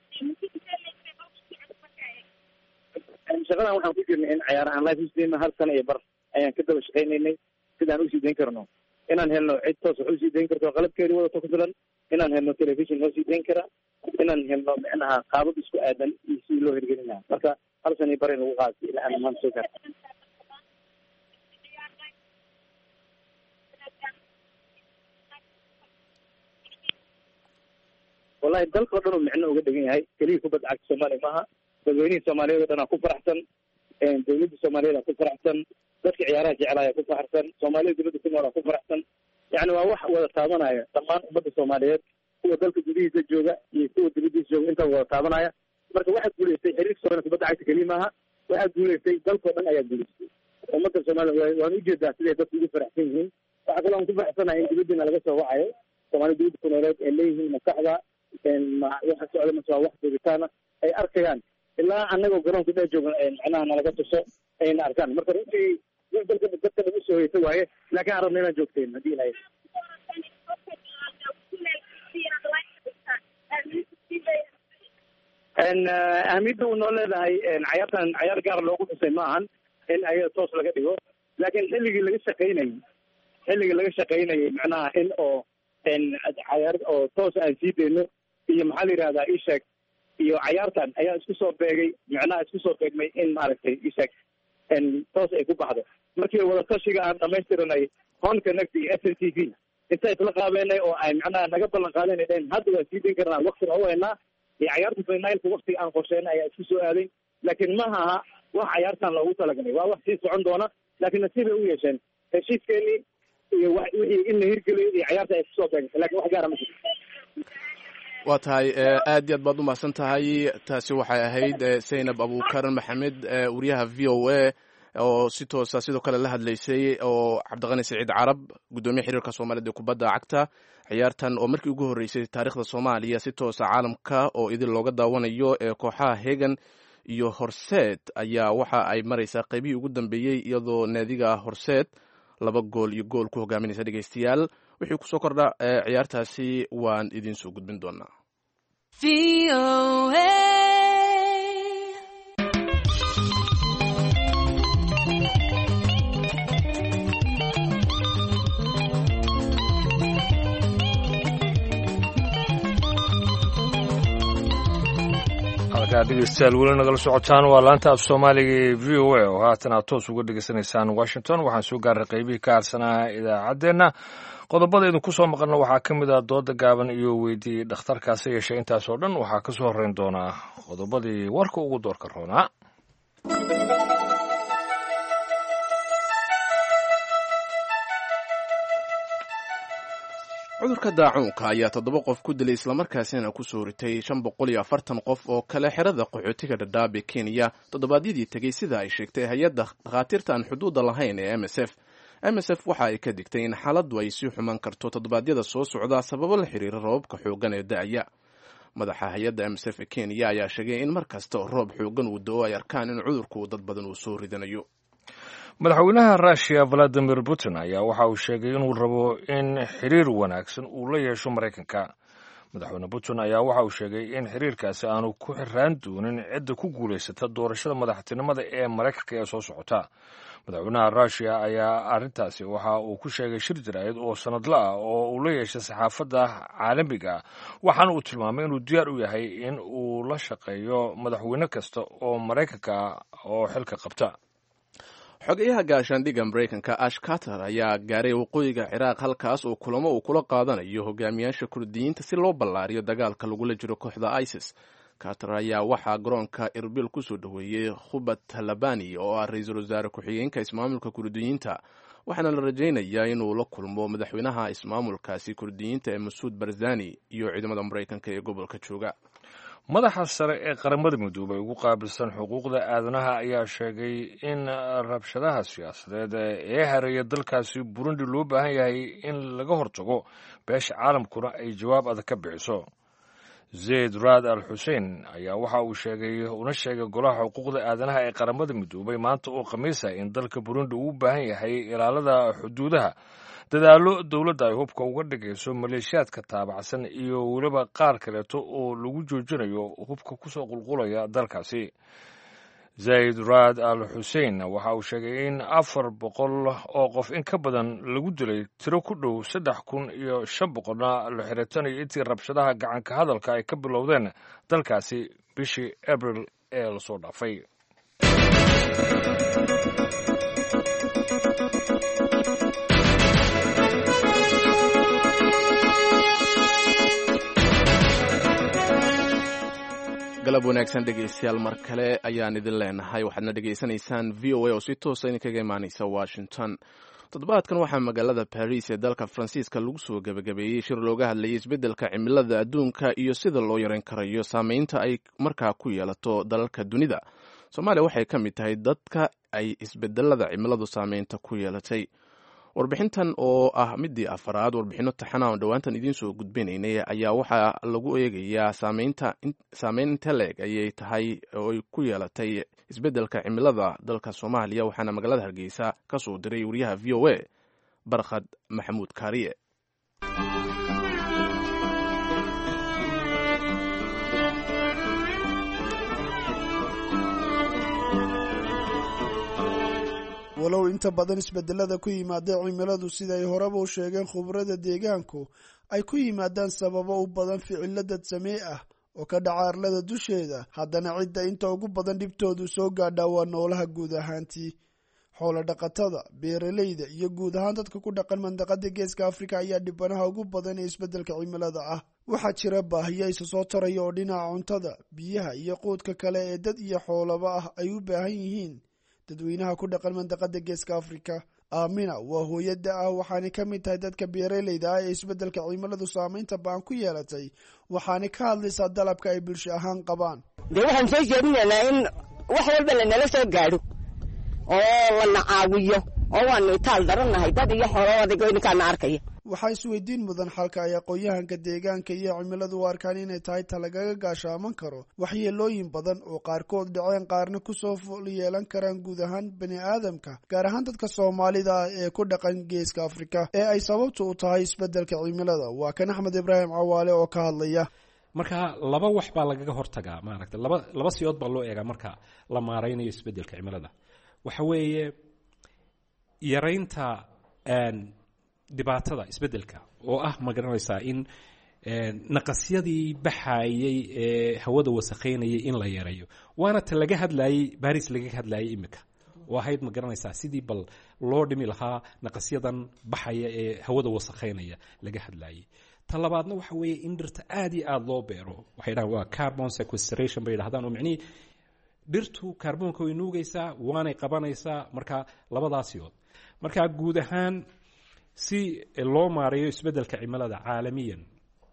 shaqadan waxaan ku jirnay in cayaar aan life usdayno hal sano iyo bar ayaan ka daba shaqaynaynay sidaan usii dayn karno inaan helno cid toos wax usii dayn karto qalabkeedi wadato ku filan inaan helno television noo sii dayn kara inaan helno micnaha qaabab isku aadan iyo sidii loo hirgelin lahaa marka hal sano iyo bar in lagu qaatay ilaa aan maanta soo gaarta wallahi dalka o dhan uu micno uga dhegan yahay keliya kubadda cagta soomaaliya maaha dadweynihii soomaaliyeed o dhan aa ku faraxsan dawladda soomaaliyeed aa ku faraxsan dadka ciyaaraha jeclaaya ku faraxsan soomaalida dibadda ku nool aa ku faraxsan yacni waa wax wada taabanaya dhammaan ummadda soomaaliyeed kuwa dalka gudihiisa jooga iyo kuwa dibadiisa jooga intaa wada taabanaya marka waxaa guulaystay xiriirka soomaaliya kubadda cagta keliya maaha waxaa guulaystay dalkao dhan ayaa guulaystay ummadda soomaaliya waan ujeedaa siday dadku ugu faraxsan yihiin waxaa kaloo aan ku faraxsanahay in dibadiina laga soo wacayo soomaalida dibadda ku nooleed ay leeyihiin maskaxda waxa socda mase waa wax joogitaana ay arkayaan ilaa anagoo garoonka dhex jooga macnaha nalaga tuso ayna arkaan marka runtii wax dalka dadka lagu soo hoyta waaye laakiin aan rabna inaan joogteen haddii ilahay ahamiyadda uu noo leedahay cayaartan cayaar gaar loogu xusay ma ahan in ayada toos laga dhigo laakiin xilligii laga shaqaynayay xilligii laga shaqaynayay macnaha in oo cayaar oo toos aan sii dayno iyo maxaa la yidhahdaa isheeg iyo cayaartan ayaa isku soo beegay macnaha isku soo beegmay in maaragtay isheeg toos ay ku baxdo markii wadatashiga aan dhamaystiranay hon connect iyo s n t v inta isla qaabeenay oo ay macnaha naga ballan qaadeenay dheen hadda waan sii dayn karnaa waktina u haynaa iyo cayaarta finalka waktiga aan qorsheynay ayaa isku soo aaday laakiin ma aha wax cayaartan loogu talagalay waa wax sii socon doona laakiin nasiib ay u yeesheen heshiiskeenii iyo wa wixii in la hirgeliyo iyo cayaarta ay kusoo beegantay lakin wax gaara ma jiro waa tahay aad iyo aad baad umahadsan tahay taasi waxay ahayd zaynab abukar maxamed wariyaha v o a oo si toosa sidoo kale la hadlaysay oo cabdiqani saciid carab guddoomiye xiriirka soomaaliyed ee kubadda cagta ciyaartan oo markii ugu horreysay taariikhda soomaaliya si toosa caalamka oo idin looga daawanayo ee kooxaha hegan iyo horseed ayaa waxa ay maraysaa qaybihii ugu dambeeyey iyadoo naadiga horseed laba gool iyo gool ku hogaaminaysa dhegeystayaal wixii kusoo kordha ciyaartaasi waan idiin soo gudbin doonaa halkaa dhegeystayaal weli nagala socotaan waa laanta af soomaaliga ee v o a oo haatan aad toos uga dhegeysanaysaan washington waxaan soo gaaray qaybihii ka harsanaa idaacaddeenna qodobada idinku soo maqalna waxaa ka mid ah dooda gaaban iyo weydiiyey dhakhtarkaasi yeeshay intaas oo dhan waxaa ka soo horreyn doonaa qodobadii warka ugu doorka roonaa cudurka daacuunka ayaa toddoba qof ku dilay islamarkaasina ku soo ritay shan boqol iyo afartan qof oo kale xerada qaxootiga dhadhaab ee kenya toddobaadyadii tegey sida ay sheegtay hay-adda dhakhaatiirta aan xuduudda lahayn ee m s f m s f waxa ay ka digtay in xaaladdu ay sii xumaan karto toddobaadyada soo socda sababo la xiriira roobabka xooggan ee da'aya madaxa hay-adda m s f ee kenya ayaa sheegay in mar kasta oo roob xooggan uu do-o ay arkaan in cudurku dad badan uu soo ridanayo madaxweynaha russiya valadimir putin ayaa waxa uu sheegay inuu rabo in xiriir wanaagsan uu la yeesho maraykanka madaxweyne putin ayaa waxa uu sheegay in xiriirkaasi aanu ku xiraan doonin cidda ku guulaysata doorashada madaxtinimada ee maraykanka ee soo socota madaxweynaha russiya ayaa arrintaasi waxa uu ku sheegay shir jaraa'id oo sanadla ah oo uu la yeeshay saxaafadda caalamiga ah waxaana uu tilmaamay inuu diyaar u yahay in uu la shaqeeyo madaxweyne kasta oo maraykanka oo xilka qabta xogeyaha gaashaandhigga maraykanka ash carter ayaa gaaray waqooyiga ciraaq halkaas oo kulamo uu kula qaadanayo hogaamiyaasha kurdiyiinta si loo ballaariyo dagaalka lagula jiro kooxda isis carter ayaa waxaa garoonka irbil kusoo dhoweeyey khubad talabani oo ah ra-iisul wasaare ku-xigeenka ismaamulka kurdiyiinta waxaana la rajaynayaa inuu la kulmo madaxweynaha ismaamulkaasi kurdiyiinta ee masuud barzani iyo ciidamada maraykanka ee gobolka jooga madaxa sare ee qaramada midoobay ugu qaabilsan xuquuqda aadanaha ayaa sheegay in rabshadaha siyaasadeed ee hareeya dalkaasi burundi loo baahan yahay in laga hortago beesha caalamkuna ay jawaab adag ka bixiso zayd raad al xuseen ayaa waxa uu sheegay una sheegay golaha xuquuqda aadanaha ee qaramada midoobay maanta oo khamiisa in dalka burundi uu u baahan yahay ilaalada xuduudaha dadaallo dowladda ay hubka uga dhigayso maleeshiyaadka taabacsan iyo weliba qaar kaleeto oo lagu joojinayo hubka kusoo qulqulaya dalkaasi zayd raad al xuseen waxa uu sheegay in afar boqol oo qof in ka badan lagu dilay tiro ku dhow saddex kun iyo shan boqolna la xiritanayo intii rabshadaha gacanka hadalka ay ka bilowdeen dalkaasi bishii abril ee lasoo dhaafay galab wanaagsan dhegaystayaal mar kale ayaan idin leenahay waxaadna dhegaysanaysaan v o a oo si toosa idinkaga imaanaysa washington toddobaadkan waxaa magaalada baris ee dalka faransiiska lagu soo gebagabeeyey shir looga hadlayay isbeddelka cimilada adduunka iyo sida loo yareyn karayo saameynta ay markaa ku yeelato dalalka dunida soomaaliya waxay ka mid tahay dadka ay isbedelada cimiladu saameynta ku yeelatay warbixintan oo ah midii afaraad warbixino taxana on dhowaantan idiin soo gudbinaynay ayaa waxaa lagu eegayaa saameyn inte leeg ayay tahay oo ay ku yeelatay isbeddelka cimilada dalka soomaaliya waxaana magaalada hargeysa ka soo diray wariyaha v o a barkhad maxamuud kaariye walow inta badan isbedelada ku yimaada cimiladu sida ay horeba u sheegeen khubrada deegaanku ay ku yimaadaan sababo u badan ficilo dad samee ah oo ka dhaca arlada dusheeda haddana cidda inta ugu badan dhibtoodu soo gaadhaa waa noolaha guud ahaantii xoolo dhaqatada beeralayda iyo guud ahaan dadka ku dhaqan mandaqada geeska afrika ayaa dhibanaha ugu badan ee isbeddelka cimilada ah waxaa jira baahiyo isa soo taraya oo dhinaca cuntada biyaha iyo quudka kale ee dad iyo xoolaba ah ay u baahan yihiin dadweynaha ku dhaqan mandaqada geeska afrika aamina waa hooyada ah waxaanay ka mid tahay dadka beeralayda ah ee isbeddelka cimiladu saameynta baan ku yeelatay waxaanay ka hadlaysaa dalabka ay bulsho ahaan qabaan dee waxaan soo jeedinaynaa in wax walba lanala soo gaadho oo lana caawiyo oo waanu itaal darannahay dad iyo xoolo adig ninkaana arkaya waxaa isweydiin mudan xalka ay aqoon-yahanka deegaanka iyo cimiladu u arkaan inay tahay ta lagaga gaashaaman karo waxyeelooyin badan oo qaarkood dhaceen qaarna kusoo ful yeelan karaan guud ahaan bani aadamka gaar ahaan dadka soomaalida ah ee ku dhaqan geeska afrika ee ay sababtu u tahay isbeddelka cimilada waa kan axmed ibraahim cawaale oo ka hadlaya marka laba wax baa lagaga hortagaa maaragta laba laba siyood baa loo eegaa marka la maaraynayo isbeddelka cimilada waxa weeye yaraynta dhibaatada isbeddelka oo ah ma garanaysaa in naqasyadii baxayey ee hawada wasakheynayay in la yareeyo waana ta laga hadlayey baris lagaga hadlayay imika oo ahayd ma garanaysaa sidii bal loo dhimi lahaa naqasyadan baxaya ee hawada wasakheynaya laga hadlayay ta labaadna waxa weeye in dhirta aada iyo aada loo beero waxay dhahaan waa carbon sequestration bay dhahdaan oo micnihii dhirtu kaarboonka way nuugaysaa waanay qabanaysaa marka labadaasiyood marka guud ahaan si loo maareeyo isbeddelka cimilada caalamiyan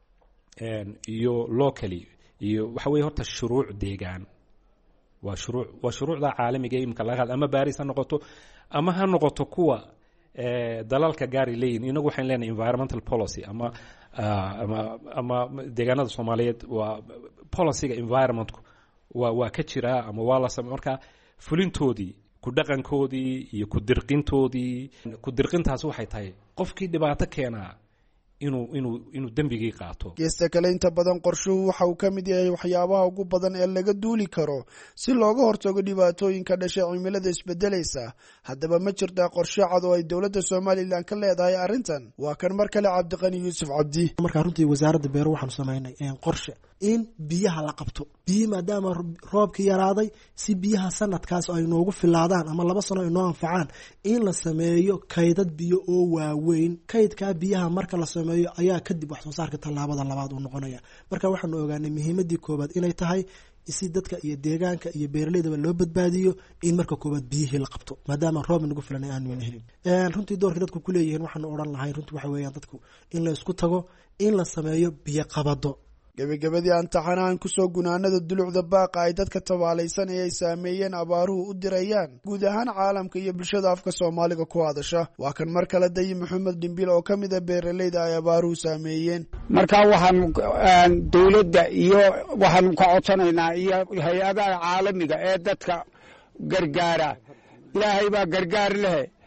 iyo locally iyo waxa weye horta shuruuc deegaan waa shuruu waa shuruucda caalamiga imika laga hadla ama baris ha noqoto ama ha noqoto kuwa dalalka gaari leeyihin inagu waxayn leenahay environmental policy ama ama ama deegaanada soomaaliyeed waa policyga environmentku waa waa ka jiraa ama waa la same marka fulintoodii ku dhaqankoodii iyo ku dirqintoodii ku dirqintaasi waxay tahay qofkii dhibaato keenaa inuu inuu inuu dembigii qaato geesta kale inta badan qorshuhu waxa uu ka mid yahay waxyaabaha ugu badan ee laga duuli karo si looga hortago dhibaatooyinka dhashay cimilada isbedelaysa haddaba ma jirtaa qorshe cad oo ay dowladda somalilan ka leedahay arrintan waa kan mar kale cabdiqani yuusuf cabdi markaa runtii wasaaradda beero waxaanu samaynay qorshe in biyaha la qabto biyi maadaama roobkii yaraaday si biyaha sanadkaas ay noogu filaadaan ama laba sano ay noo anfacaan in la sameeyo kaydad biyo oo waaweyn kaydkaa biyaha marka la sameeyo ayaa kadib wax soo saarka tallaabada labaad uu noqonaya marka waxaanu ogaanay muhiimadii koobaad inay tahay si dadka iyo deegaanka iyo beeraleydaba loo badbaadiyo in marka koobaad biyihii la qabto maadaama roob nagu filan aanu helin runtii doorka dadku kuleeyihiin waxaanu odhan lahay runtii waxa weeyaan dadku in la isku tago in la sameeyo biyo qabado gebagabadii aan taxanahan kusoo gunaanada dulucda baaqa ay dadka tabaalaysan ee ay saameeyeen abaaruhu u dirayaan guud ahaan caalamka iyo bulshada afka soomaaliga ku hadasha waa kan mar kale dayi maxamed dhimbil oo ka mid a beeraleyda ay abaaruhu saameeyeen marka waxaanu dowladda iyo waxaanu ka codsanaynaa iyo hay-adaha caalamiga ee dadka gargaara ilaahay baa gargaar lehe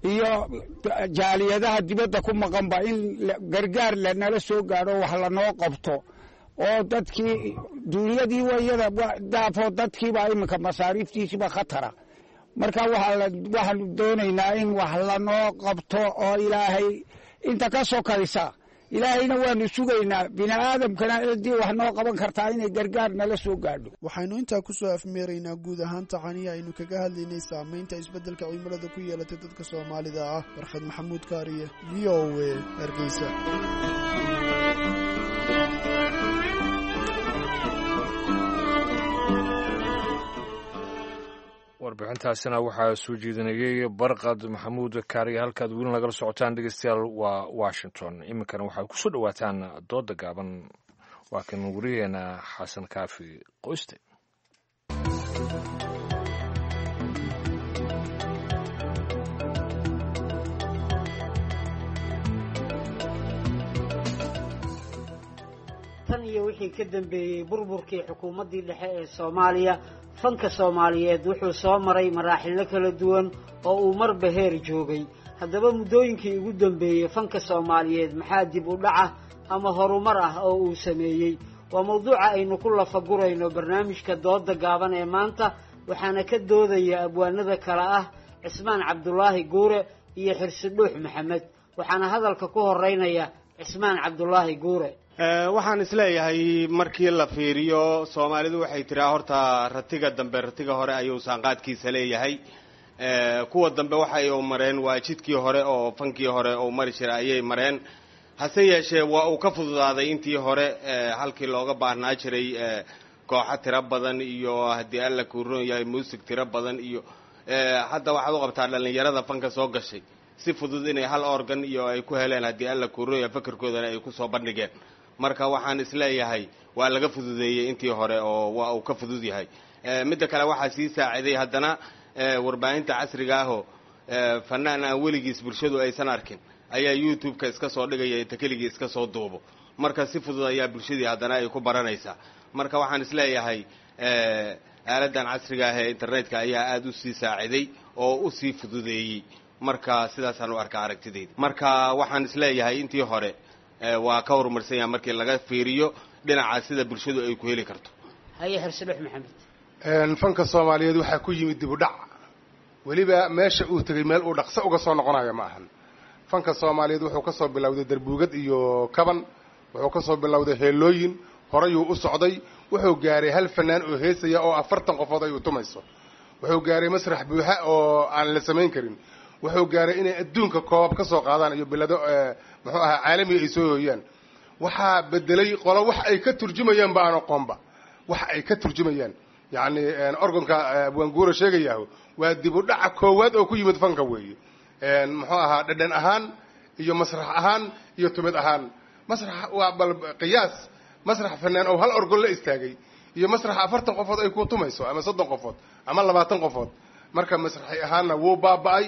iyo jaaliyadaha dibadda ku maqanba in gargaar lanala soo gaadho wax lanoo qabto oo dadkii duunyadii wayada daafo dadkiiba iminka masaariiftiisiba khatara marka waxaanu doonaynaa in wax lanoo qabto oo ilaahay inta ka sokaysa ilaahayna waanu sugaynaa bini aadamkana ciddii wax noo qaban kartaa inay gargaar nala soo gaadho waxaynu intaa ku soo afmeeraynaa guud ahaan tacanihi aynu kaga hadlaynay saamaynta isbeddelka cimilada ku yeelatay dadka soomaalida ah barkhad maxamuud kaariye v o a hargeysa warbixintaasina waxaa soo jeedinayey barqad maxamuud kaariye halkaad weli nagala socotaan dhegeystayaal waa washington iminkana waxaad kusoo dhowaataan dooda gaaban waa kan wariyeena xasan kaafi qoyste tan iyo wixii ka dambeeyey burburkii xukuumaddii dhexe ee soomaaliya fanka soomaaliyeed wuxuu soo maray maraaxilo kala duwan oo uu marba heer joogay haddaba muddooyinkii ugu dambeeyey fanka soomaaliyeed maxaa dib u dhaca ama horumar ah oo uu sameeyey waa mawduuca aynu ku lafagurayno barnaamijka dooda gaaban ee maanta waxaana ka doodaya abwaanada kale ah cismaan cabdulaahi guure iyo xirsi dhuux maxamed waxaana hadalka ku horeynaya cismaan cabdulaahi guure waxaan isleeyahay markii la fiiriyo soomaalidu waxay tiraa horta ratiga dambe ratiga hore ayuu saanqaadkiisa leeyahay kuwa dambe waxay u mareen waa jidkii hore oo fankii hore uu mari jira ayay mareen hase yeeshee waa uu ka fududaaday intii hore halkii looga baahnaa jiray kooxo tiro badan iyo haddii alla kuu ron yahay muusig tiro badan iyo hadda waxaad u qabtaa dhallinyarada fanka soo gashay si fudud inay hal organ iyo ay ku heleen haddii alla kuu ron yahay fakarkoodana ay kusoo bandhigeen marka waxaan isleeyahay waa laga fududeeyey intii hore oo waa uu ka fudud yahay midda kale waxaa sii saaciday haddana warbaahinta casriga ahoo fanaan aan weligiis bulshadu aysan arkin ayaa youtube-ka iska soo dhigaya inta keligii iska soo duubo marka si fudud ayaa bulshadii haddana ay ku baranaysaa marka waxaan isleeyahay aaladan casriga ah ee internetka ayaa aada usii saaciday oo usii fududeeyey marka sidaasaan u arkaa aragtidayda marka waxaan isleeyahay intii hore waa ka horumarsan yaha markii laga fiiriyo dhinaca sida bulshadu ay ku heli karto haye xirsidhex maxamed fanka soomaaliyeed waxaa ku yimid dib u dhac weliba meesha uu tegay meel uu dhaqso uga soo noqonayo ma ahan fanka soomaaliyeed wuxuu kasoo bilowday darbuugad iyo kaban wuxuu kasoo bilowday heelooyin horeyuu u socday wuxuu gaaray hal fanaan oo heesaya oo afartan qofood ay u tumayso wuxuu gaaray masrax buuxa oo aan la samayn karin wuxuu gaaray inay adduunka koobab ka soo qaadaan iyo bilado muxuu ahaa caalamiga ay soo hooyaan waxaa bedelay qolo wax ay ka turjumayaan ba aan aqoonba wax ay ka turjumayaan yacni organka abwaanguura sheegayahu waa dib u dhaca koowaad oo ku yimid fanka weeye muxuu ahaa dhadhan ahaan iyo masrax ahaan iyo tumid ahaan masrax waa bal qiyaas masrax fanaan oo hal orgon la istaagay iyo masrax afartan qofood ay ku tumayso ama soddon qofood ama labaatan qofood marka masraxi ahaanna wuu baaba'ay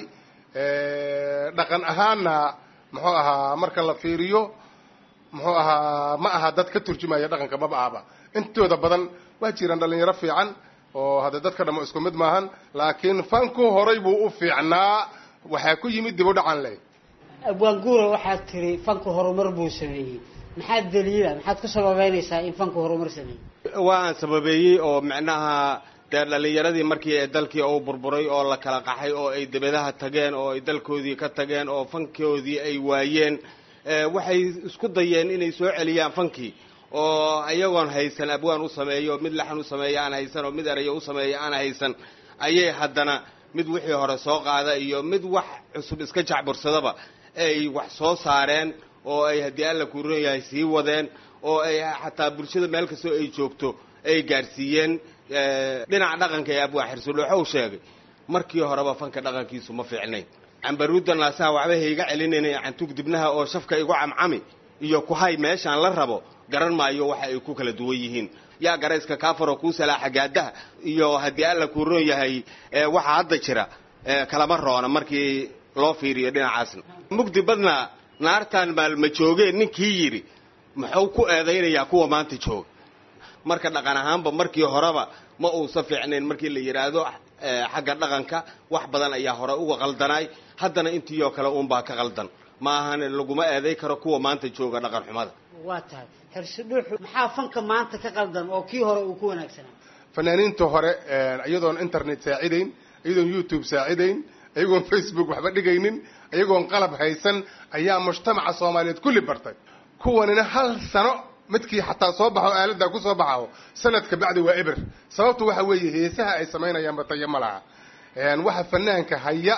dhaqan ahaanna muxuu ahaa marka la fiiriyo muxuu ahaa ma aha dad ka turjumaya dhaqanka maba ahba intooda badan waa jiraan dhalinyaro fiican oo hadda dadka dhamo isku mid maahan laakiin fanku horay buu u fiicnaa waxaa ku yimid dib u dhacan leh abwaan guura waxaad tiri fanku horumar buu sameeyey maxaa daliila maxaad ku sababeynaysaa in fanku horumar sameeyey waan sababeeyey oo micnaha dee dhallinyaradii markii ee dalkii uu burburay oo la kala qaxay oo ay debadaha tageen oo ay dalkoodii ka tageen oo fankoodii ay waayeen waxay isku dayeen inay soo celiyaan fankii oo iyagoon haysan abwaan u sameeyo mid laxan u sameeya aan haysan oo mid erayo u sameeya aan haysan ayay haddana mid wixii hore soo qaada iyo mid wax cusub iska jacbursadaba ay wax soo saareen oo ay haddii alla kuu ron yahay sii wadeen oo ay xataa bulshada meel kastoo ay joogto ay gaadhsiiyeen dhinaca dhaqanka ee abwaa xirsudhooxo u sheegay markii horeba fanka dhaqankiisu ma fiicnayn cambaruudda naasaha waxba hayga celinayna cantug dibnaha oo shafka igu camcami iyo kuhay meeshaan la rabo garan maayo waxa ay ku kala duwan yihiin yaa garayska kaafaroo kuu salaaxa gaadaha iyo haddii alla kuu roon yahay waxa hadda jira kalama roona markii loo fiiriyo dhinacaasna mugdi badna naartaan maalma joogeen ninkii yidhi muxuu ku eedaynayaa kuwa maanta jooga marka dhaqan ahaanba markii horeba ma uusa fiicnayn markii la yidhaahdo xagga dhaqanka wax badan ayaa hore uga qaldanaay haddana intii oo kale uunbaa ka qaldan ma ahan laguma eeday karo kuwa maanta jooga dhaqan xumada waa tahay xirsidhuux maxaa fanka maanta ka qaldan oo kii hore uu ku wanaagsanaa fanaaniinta hore iyadoon internet saacidayn iyadoon youtube saacidayn iyagoon facebook waxba dhigaynin iyagoon qalab haysan ayaa mujtamaca soomaaliyeed kulli bartay kuwanina hal sano midkii xataa soo baxo aalada ku soo baxo sanadka bacdi waa eber sababtu waxa weeye heesaha ay samaynayaanba tayo ma laha waxa fanaanka haya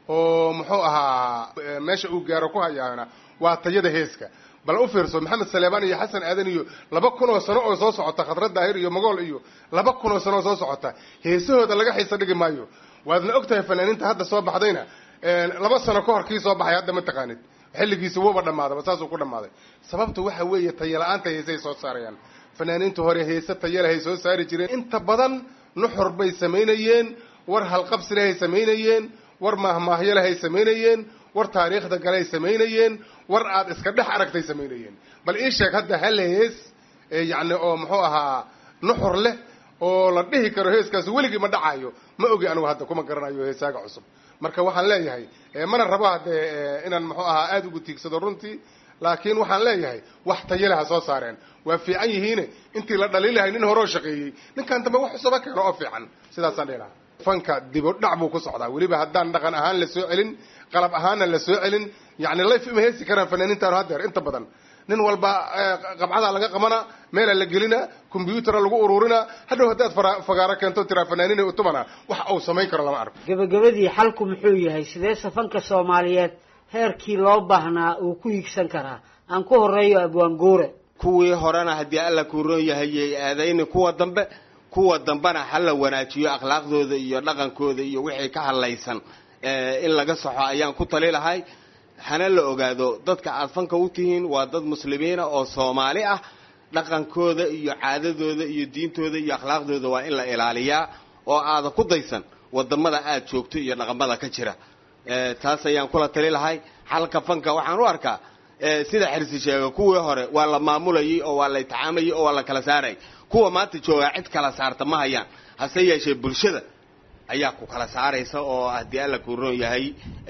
oo muxuu ahaa meesha uu gaaro ku hayaana waa tayada heeska bal u fiirso maxamed saleebaan iyo xasan aadan iyo laba kun oo sano oo soo socota khadra daahir iyo magool iyo laba kun oo sano oo soo socota heesahooda laga xiisa dhigi maayo waadna og tahay fanaaniinta hadda soo baxdayna laba sano ka hor kii soo baxay hadda ma taqaanid xilligiisa wuuba dhammaadaba saasuu ku dhammaaday sababtu waxa weeye tayala-aanta heesay soo saarayaan fanaaniinta hore heese tayalahay soo saari jireen inta badan nuxur bay samaynayeen war halqabsilehay samaynayeen war maahmaahyalahay samaynayeen war taariikhda galay samaynayeen war aad iska dhex aragtay samaynayeen bal ii sheeg hadda hal hees yacni oo muxuu ahaa nuxur leh oo la dhihi karo heeskaasi weligii ma dhacayo ma ogi anigu hadda kuma garanayo heesaaga cusub marka waxaan leeyahay mana rabo haddee inaan muxuu ahaa aada ugu tiigsado runtii laakiin waxaan leeyahay wax tayale ha soo saareen waa fiican yihiine intii la dhaliilahay nin horeo shaqeeyey ninkan dambe wax cusaba keeno oo fiican sidaasaan dhihi lahaa fanka dibo dhac buu ku socdaa weliba haddaan dhaqan ahaan la soo celin qalab ahaanna la soo celin yacni layf ima heesi karaan fanaaniintaanu haddeer inta badan nin walba qabcadaa laga qabana meelaa la gelina combyutara lagu ururina hadhow haddaad fagaaro keento tiraa fanaaniina utumana wax uu samayn karo lama arko gebagabadii xalku muxuu yahay sidee safanka soomaaliyeed heerkii loo baahnaa uu ku higsan karaa aan ku horeeyo abwaanguure kuwii horena haddii alla kuu roon yahayay aadayni kuwa dambe kuwa dambena ha la wanaajiyo akhlaaqdooda iyo dhaqankooda iyo wixii ka hadlaysan in laga saxo ayaan ku tali lahay hana la ogaado dadka aad fanka u tihiin waa dad muslimiina oo soomaali ah dhaqankooda iyo caadadooda iyo diintooda iyo akhlaaqdooda waa in la ilaaliyaa oo aada ku daysan wadamada aad joogto iyo dhaqamada ka jira taas ayaan kula tali lahay xalka fanka waxaan u arkaa sida xirsi sheega kuwii hore waa la maamulayay oo waa la itixaamayay oo waa la kala saarayay kuwa maanta joogaa cid kala saarta ma hayaan hase yeeshee bulshada ayaa ku kala saaraysa oo haddii alla kuu roon yahay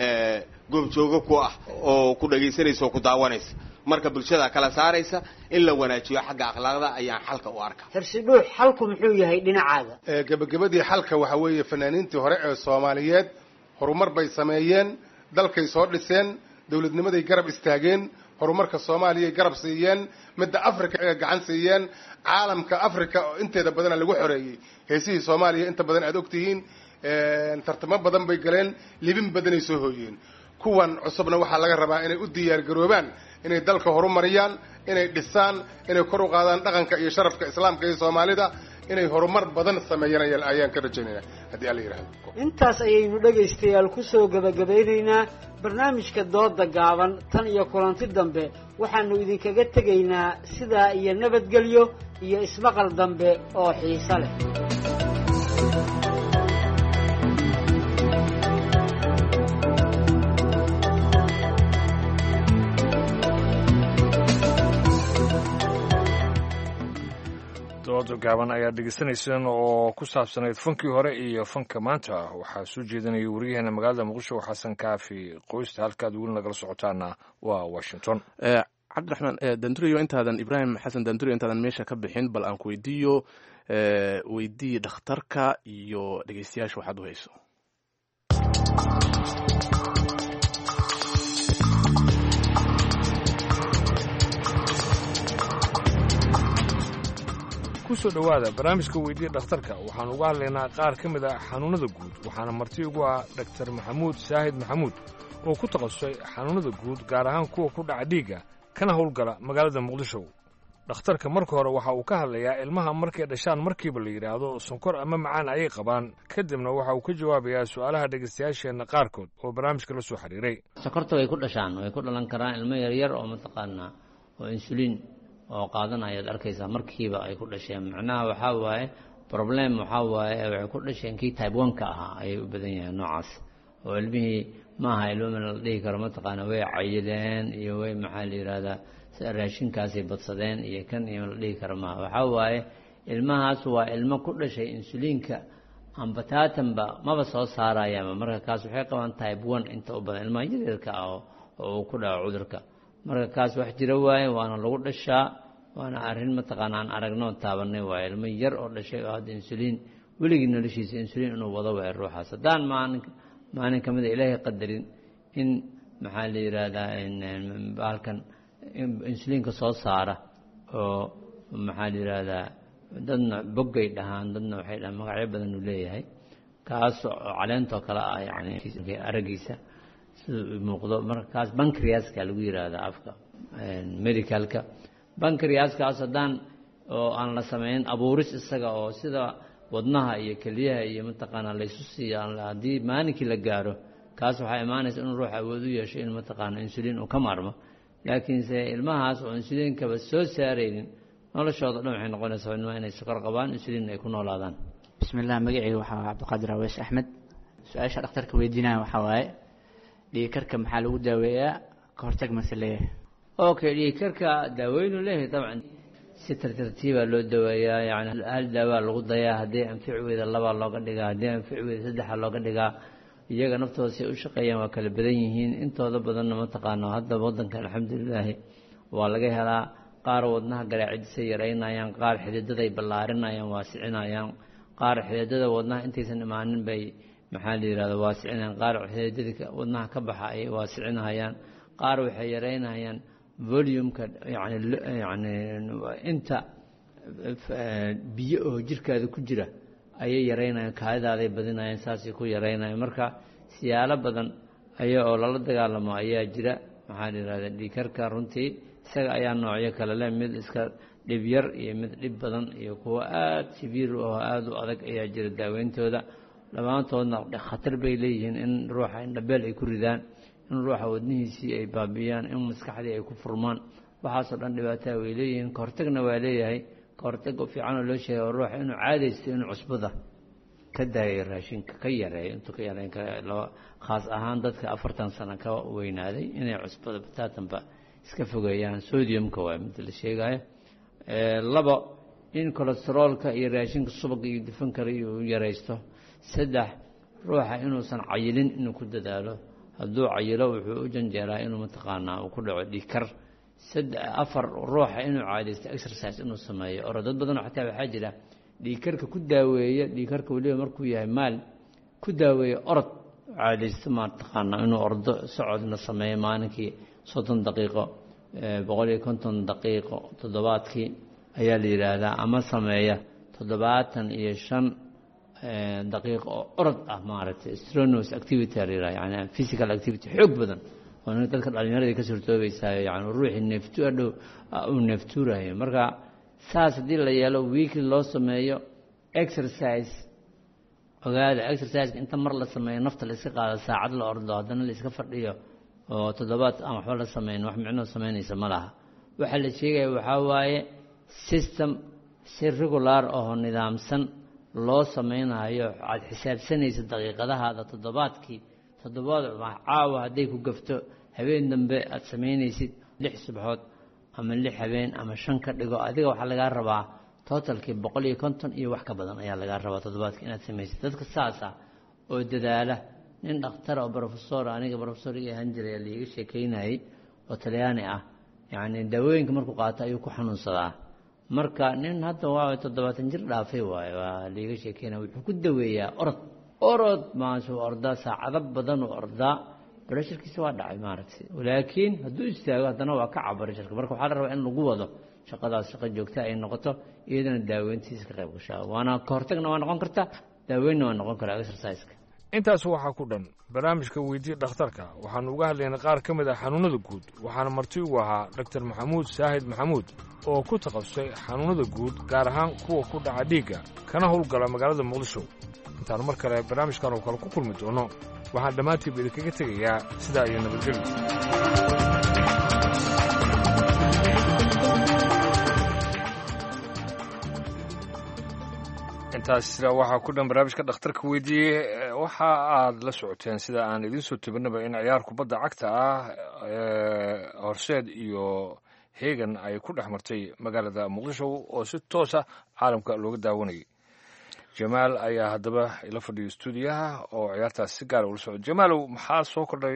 goobjoogo ku ah oo ku dhagaysanaysa oo ku daawanaysa marka bulshada kala saaraysa in la wanaajiyo xagga akhlaaqda ayaan xalka u arkaa xirsidhuux xalku muxuu yahay dhinacaaga gebagabadii xalka waxa weeye fanaaniintii hore ee soomaaliyeed horumar bay sameeyeen dalkay soo dhiseen dowladnimaday garab istaageen horumarka soomaaliyay garab siiyeen midda africa ee gacan siiyeen caalamka africa oo inteeda badana lagu xoreeyey heesihii soomaaliya inta badan aad ogtihiin tartamo badan bay galeen libin badanay soo hooyeen kuwan cusubna waxaa laga rabaa inay u diyaargaroobaan inay dalka horumariyaan inay dhisaan inay kor u qaadaan dhaqanka iyo sharafka islaamka iyo soomaalida inay horumar badan sameeyaan ayaan ka rajaynayna haddii alla yidhahdo intaas ayaynu dhegaystayaal kusoo gebagabeynaynaa barnaamijka dooda gaaban tan iyo kulanti dambe waxaanu idinkaga tegaynaa sidaa iyo nabadgelyo iyo ismaqal dambe oo xiiso leh dooda gaaban ayaad dhegeysanayseen oo ku saabsanayd fankii hore iyo fanka maanta waxaa soo jeedinaya wariyaheena magaalada muqdisho xasan kaafi qoysta halkaad weli nagala socotaana waa washington cabdiraxmaan danduriyo intaadan ibraahim xasan danduriyo intaadan meesha ka bixin bal aan ku weydiiyo weydii dhakhtarka iyo dhegeystayaasha waxaad u hayso kusoo dhowaada barnaamijka weydiya dhakhtarka waxaan uga hadlaynaa qaar ka mid ah xanuunnada guud waxaana marti ugu ah dhaktar maxamuud saahid maxamuud oo ku takhasusay xanuunnada guud gaar ahaan kuwa ku dhaca dhiigga kana howlgala magaalada muqdisho dhakhtarka marka hore waxa uu ka hadlayaa ilmaha markay dhashaan markiiba la yidhaahdo sonkor ama macaan ayay qabaan kadibna waxa uu ka jawaabayaa su'aalaha dhegaystayaasheenna qaarkood oo barnaamijka la soo xiriiray sokorta way ku dhashaan way ku dhalan karaan ilmo yaryar oo mataqaanaa oo insuliin oo qaadanayaad arkaysaa markiiba ay ku dhasheen macnaha waxaa waaye problem waxaa waaye waxay ku dhasheen kii type one-ka ahaa ayay u badan yahay noocaas oo ilmihii maaha ilmama la dhihi karo mataqaana way cayileen iyo way maxaa la yidhahdaa raashinkaasay badsadeen iyo kan iyo la dhihi karo maaha waxaa waaye ilmahaas waa ilmo ku dhashay insuliinka amba taatanba maba soo saarayaanba marka kaas waxay qabaan type one inta u badan ilmaha yaryarka ah oo uu ku dhaco cudurka marka kaas wax jira waaye waana lagu dhashaa waana arrin mataqaana aan aragnoo taabanay waaye ilmo yar oo dhashay oo hadda insuliin weligii noloshiisa insuliin inuu wado waaye ruuxaas haddaan maalin maalin ka mid a ilaahay qadarin in maxaa la yidhaahdaa bahalkan insuliinka soo saara oo maxaa la yidhaahdaa dadna boggay dhahaan dadna waxay dhahaan magacyo badan uu leeyahay kaas oo caleentoo kale ah yani araggiisa sida muuqdo marka kaas bankriaska lagu yidhaahdaa afka medicalka bankriaskaas haddaan oo aan la samaynin abuuris isaga oo sida wadnaha iyo keliyaha iyo mataqaanaa laysu siiyo haddii maalinkii la gaaro kaas waxaa imaanaysa inuu ruux awood u yeesho in mataqaana insuliin uu ka maarmo laakiinse ilmahaas oo insuliinkaba soo saaraynin noloshooda dhan waxay noqonaysaa ilmaha inay sokor qabaan insuliin ay ku noolaadaan bismillah magacayga waxaa cabdiqaadir aweys axmed su-aasha dhakhtarka weydiinaya waxaa waaye dhiigkarka maxaa lagu daaweeyaa ka hortag mase leeyahay okay dhiigkarka daaweynu leeyahay dabcan si tartartiibaa loo daweeyaa yani hal daawaa lagu dayaa haddii anfici weyda labaa looga dhigaa haddii anfici weyda saddexa looga dhigaa iyaga naftooda si ay u shaqeeyaan waa kala badan yihiin intooda badanna mataqaano hadda waddanka alxamdulilaahi waa laga helaa qaar wadnaha garaacidisay yaraynayaan qaar xididaday ballaarinayaan waasicinayaan qaar xididada wadnaha intaysan imaanin bay maxaa la yidhahda waasicinayaan qaar xididadii wadnaha ka baxa ay waasicinayaan qaar waxay yaraynayaan volumeka yani yani inta biyo oo jirkaada ku jira ayay yaraynayaan kaadidaaday badinayaan saasay ku yaraynayaan marka siyaalo badan aya oo lala dagaalamo ayaa jira maxaa la yidhahda dhiikarka runtii isaga ayaa noocyo kale leh mid iska dhib yar iyo mid dhib badan iyo kuwo aada sibiir oo aada u adag ayaa jira daaweyntooda dhammaantoodna khatar bay leeyihiin in ruuxa indhabeel ay ku ridaan in ruuxa wadnihiisii ay baabi'iyaan in maskaxdii ay ku furmaan waxaasoo dhan dhibaataa way leeyihiin kahortagna waa leeyahay kahortag fiican oo loo sheegay oo ruuxa inuu caadaysto inuu cusbada ka daayo raashinka ka yareeyo intuu ka yareyn kara khaas ahaan dadka afartan sano ka weynaaday inay cusbada bataatanba iska fogeeyaan sodiumka waa mid la sheegayo labo in colesteroolka iyo raashinka subaga iyo dufankara uu yaraysto saddex ruuxa inuusan cayilin inuu ku dadaalo hadduu cayilo wuxuu u janjeeraa inuu mataqaanaa uu ku dhaco dhiikar afar ruuxa inuu caadaysto exercise inuu sameeyo oro dad badanoo xataa waxaa jira dhiikarka ku daaweeya dhiikarka weliba markuu yahay maal ku daaweeya orod caadaysto mataqaanaa inuu ordo socodna sameeyo maalinkii soddon daqiiqo boqol iyo konton daqiiqo toddobaadkii ayaa la yidhaahdaa ama sameeya toddobaatan iyo shan daqiiqo oo orod ah maaragtay strenuous activity la yidhaha yani physical activity xoog badan oo dadka dhallinyaradii ka suurtoobaysayo yani ruuxii neeftu adhow uu neeftuurayo marka saas haddii la yeelo weekly loo sameeyo exercise ogaada exerciseka inta mar la sameeyo nafta la iska qaado saacad la ordo haddana la iska fadhiyo oo toddobaad aan waxba la samayn wax micnoo samaynaysa ma laha waxaa la sheegaya waxaa waaye system si regular oo nidaamsan loo samaynayo aad xisaabsanaysa daqiiqadahaada toddobaadkii toddobaad caawa hadday ku gafto habeen dambe aad samaynaysid lix subaxood ama lix habeen ama shan ka dhigo adiga waxaa lagaa rabaa totalkii boqol iyo konton iyo wax ka badan ayaa lagaa rabaa toddobaadkii inaad samaysid dadka saasa oo dadaala nin dhakhtar oo brofesor aniga brofesor ii ahaan jiray liiga sheekeynayay oo talyaani ah yacni daawooyinka markuu qaato ayuu ku xanuunsadaa marka nin hadda waa toddobaatan jir dhaafay waaye waa liiga sheekeynaya wuxuu ku daweeyaa orod orod maasuu ordaa saacado badan uu ordaa barasharkiisa waa dhacay maaragtay laakiin hadduu istaago haddana waa ka cab barasharka marka waxaa la rabaa in lagu wado shaqadaas shaqo joogta ay noqoto iyadana daaweyntiisa ka qayb gashaa waana kahortagna waa noqon karta daaweynna waa noqon karaa exerciseka intaas waxaa ku dhan barnaamijka weydii dhakhtarka waxaanu uga hadlaynay qaar ka mid ah xanuunnada guud waxaana marti ugu ahaa doktor maxamuud saahid maxamuud oo ku takhasusay xanuunnada guud gaar ahaan kuwa ku dhaca dhiigga kana howlgala magaalada muqdisho intaanu mar kale barnaamijkan oo kale ku kulmi doono waxaan dhammaantiiba idinkaga tegayaa sidaa iyo nabadgelyo intaas waxaa ku dhan barnaamijka dhakhtarka weydiiyey waxa aad la socoteen sida aan idiin soo tebinaba in ciyaar kubadda cagta ah horseed iyo hegan ay ku dhex martay magaalada muqdisho oo si toosa caalamka looga daawanayay jamaal ayaa haddaba ila fadhiyo stuudiyaha oo ciyaartaas si gaara ula socdo jamaalow maxaa soo kordhay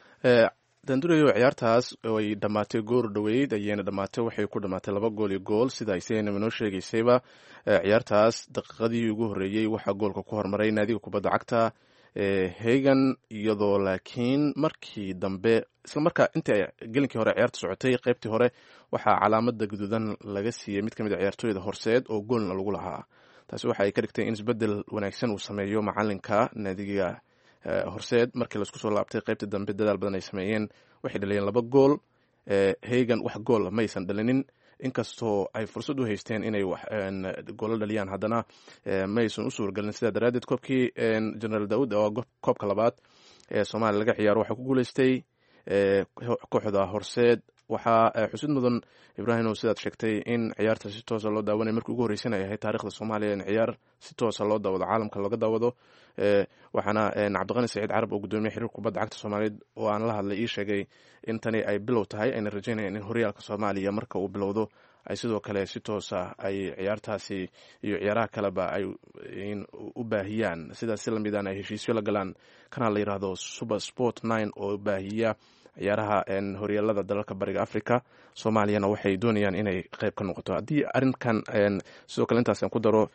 dandurayo ciyaartaas ay dhammaatay goor dhoweyd ayayna dhammaatay waxay ku dhammaatay laba gool iyo gool sida aysenaba noo sheegaysayba ciyaartaas daqiiqadii ugu horreeyey waxaa goolka ku hormaray naadiga kubadda cagta hagan iyadoo laakiin markii dambe isla markaa intii gelinkii hore ciyaarta socotay qeybtii hore waxaa calaamada guduudan laga siiyey mid ka mid a ciyaartooyda horseed oo goolna lagu lahaa taasi waxa ay ka dhigtay in isbedel wanaagsan uu sameeyo macalinka naadiga horseed markii laisku soo laabtay qeybtii dambe dadaal badan ay sameeyeen waxay dhaliyeen laba gool hagan wax gool maysan dhalinin inkastoo ay fursad u haysteen inay goolo dhaliyaan haddana maysan u suuragelin sidaa daraaddeed koobkii generaal daud oo koobka labaad ee soomaaliya laga ciyaaro waxaa ku guuleystay kooxda horseed waxaa xusid mudan ibrahim sidaad sheegtay in ciyaarta si toosa loo daawanay markii ugu horreysana ay ahayd taarikhda soomaaliya in ciyaar si toosa loo daawado caalamka looga daawado waxaana cabdiqani saciid carab oo gudoomiye xiriir kubadda cagta soomaaliyeed oo aan la hadlay ii sheegay in tani ay bilow tahay ayna rajeynayaan in horyaalka soomaaliya marka uu bilowdo ay sidoo kale si toosa ay ciyaartaasi iyo ciyaaraha kaleba ay u baahiyaan sidaas si lamidaan ay heshiisyo la galaan kana la yiraahdo super sport nine oo baahiya ciyaaraha horyaalada dalalka bariga africa soomaaliyana waxay doonayaan inay qeyb ka noqoto haddii arrinkan sidoo kale intaasaan ku daro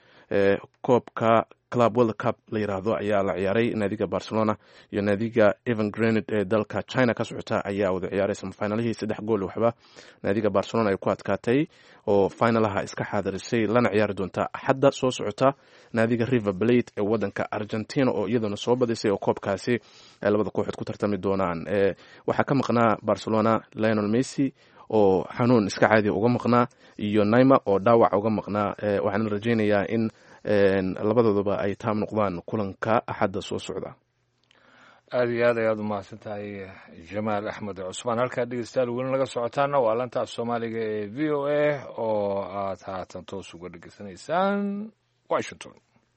koobka club world cup la yiraahdo ayaa la ciyaaray naadiga barcelona iyo naadiga evan granid ee dalka china ka socota ayaa wada ciyaaray samafinalihii saddex gool waxba naadiga barcelona ay ku adkaatay oo finalaha iska xaadirisay lana ciyaari doonta axadda soo socota naadiga river blate ee wadanka argentina oo iyaduna soo badisay oo koobkaasi ay labada kooxood ku tartami doonaan waxaa ka maqnaa barcelona lionel messi oo xanuun iska caadi uga maqnaa iyo naima oo dhaawac uga maqnaa waxaana rajeynayaa in labadooduba ay taam noqdaan kulanka axadda soo socda aada iyo aad ayaad u mahadsan tahay jamaal axmed cusmaan halkaa dhegeystayaal weli naga socotaana waa lantaaf soomaaliga ee v o a oo aad haatan toos uga dhegeysanaysaan washington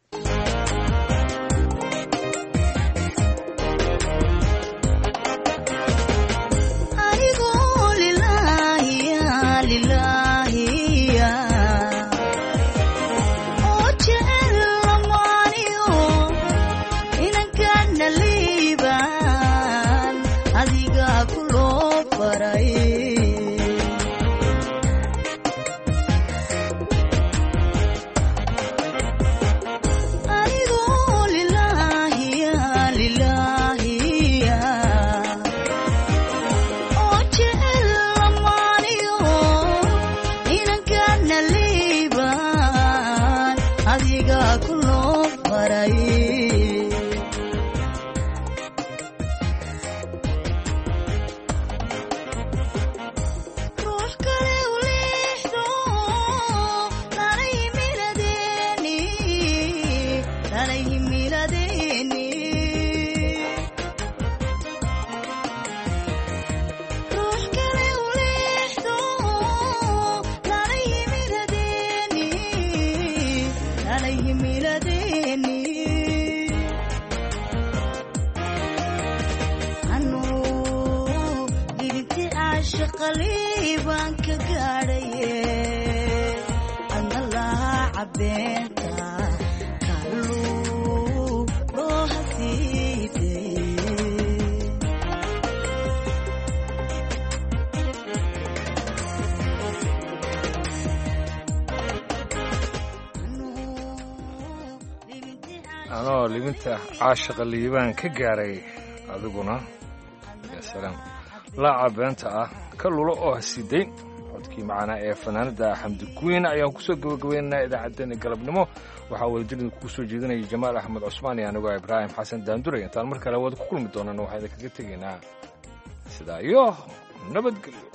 anoo libinta caashaqa liibaan ka gaaray adiguna yasalaam laaca beenta ah ka lulo oo hasiidayn codkii macanaa ee fanaanada xamdi guyn ayaan kusoo gabagabaynaynaa idaacaddeenna galabnimo waxaa wadajirda kugu soo jeedinaya jamaal axmed cusmaan iyo anigoo ibraahim xasan daanduray intaan mar kale wada ku kulmi doonana waxaa idinkaga tegaynaa sidaa iyo nabadgelyo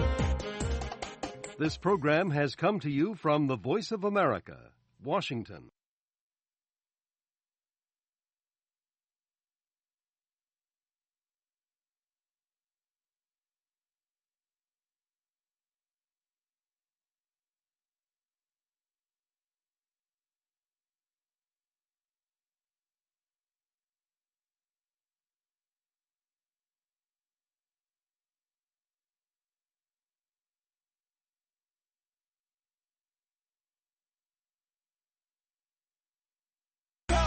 This program has come to you from the Voice of America, Washington.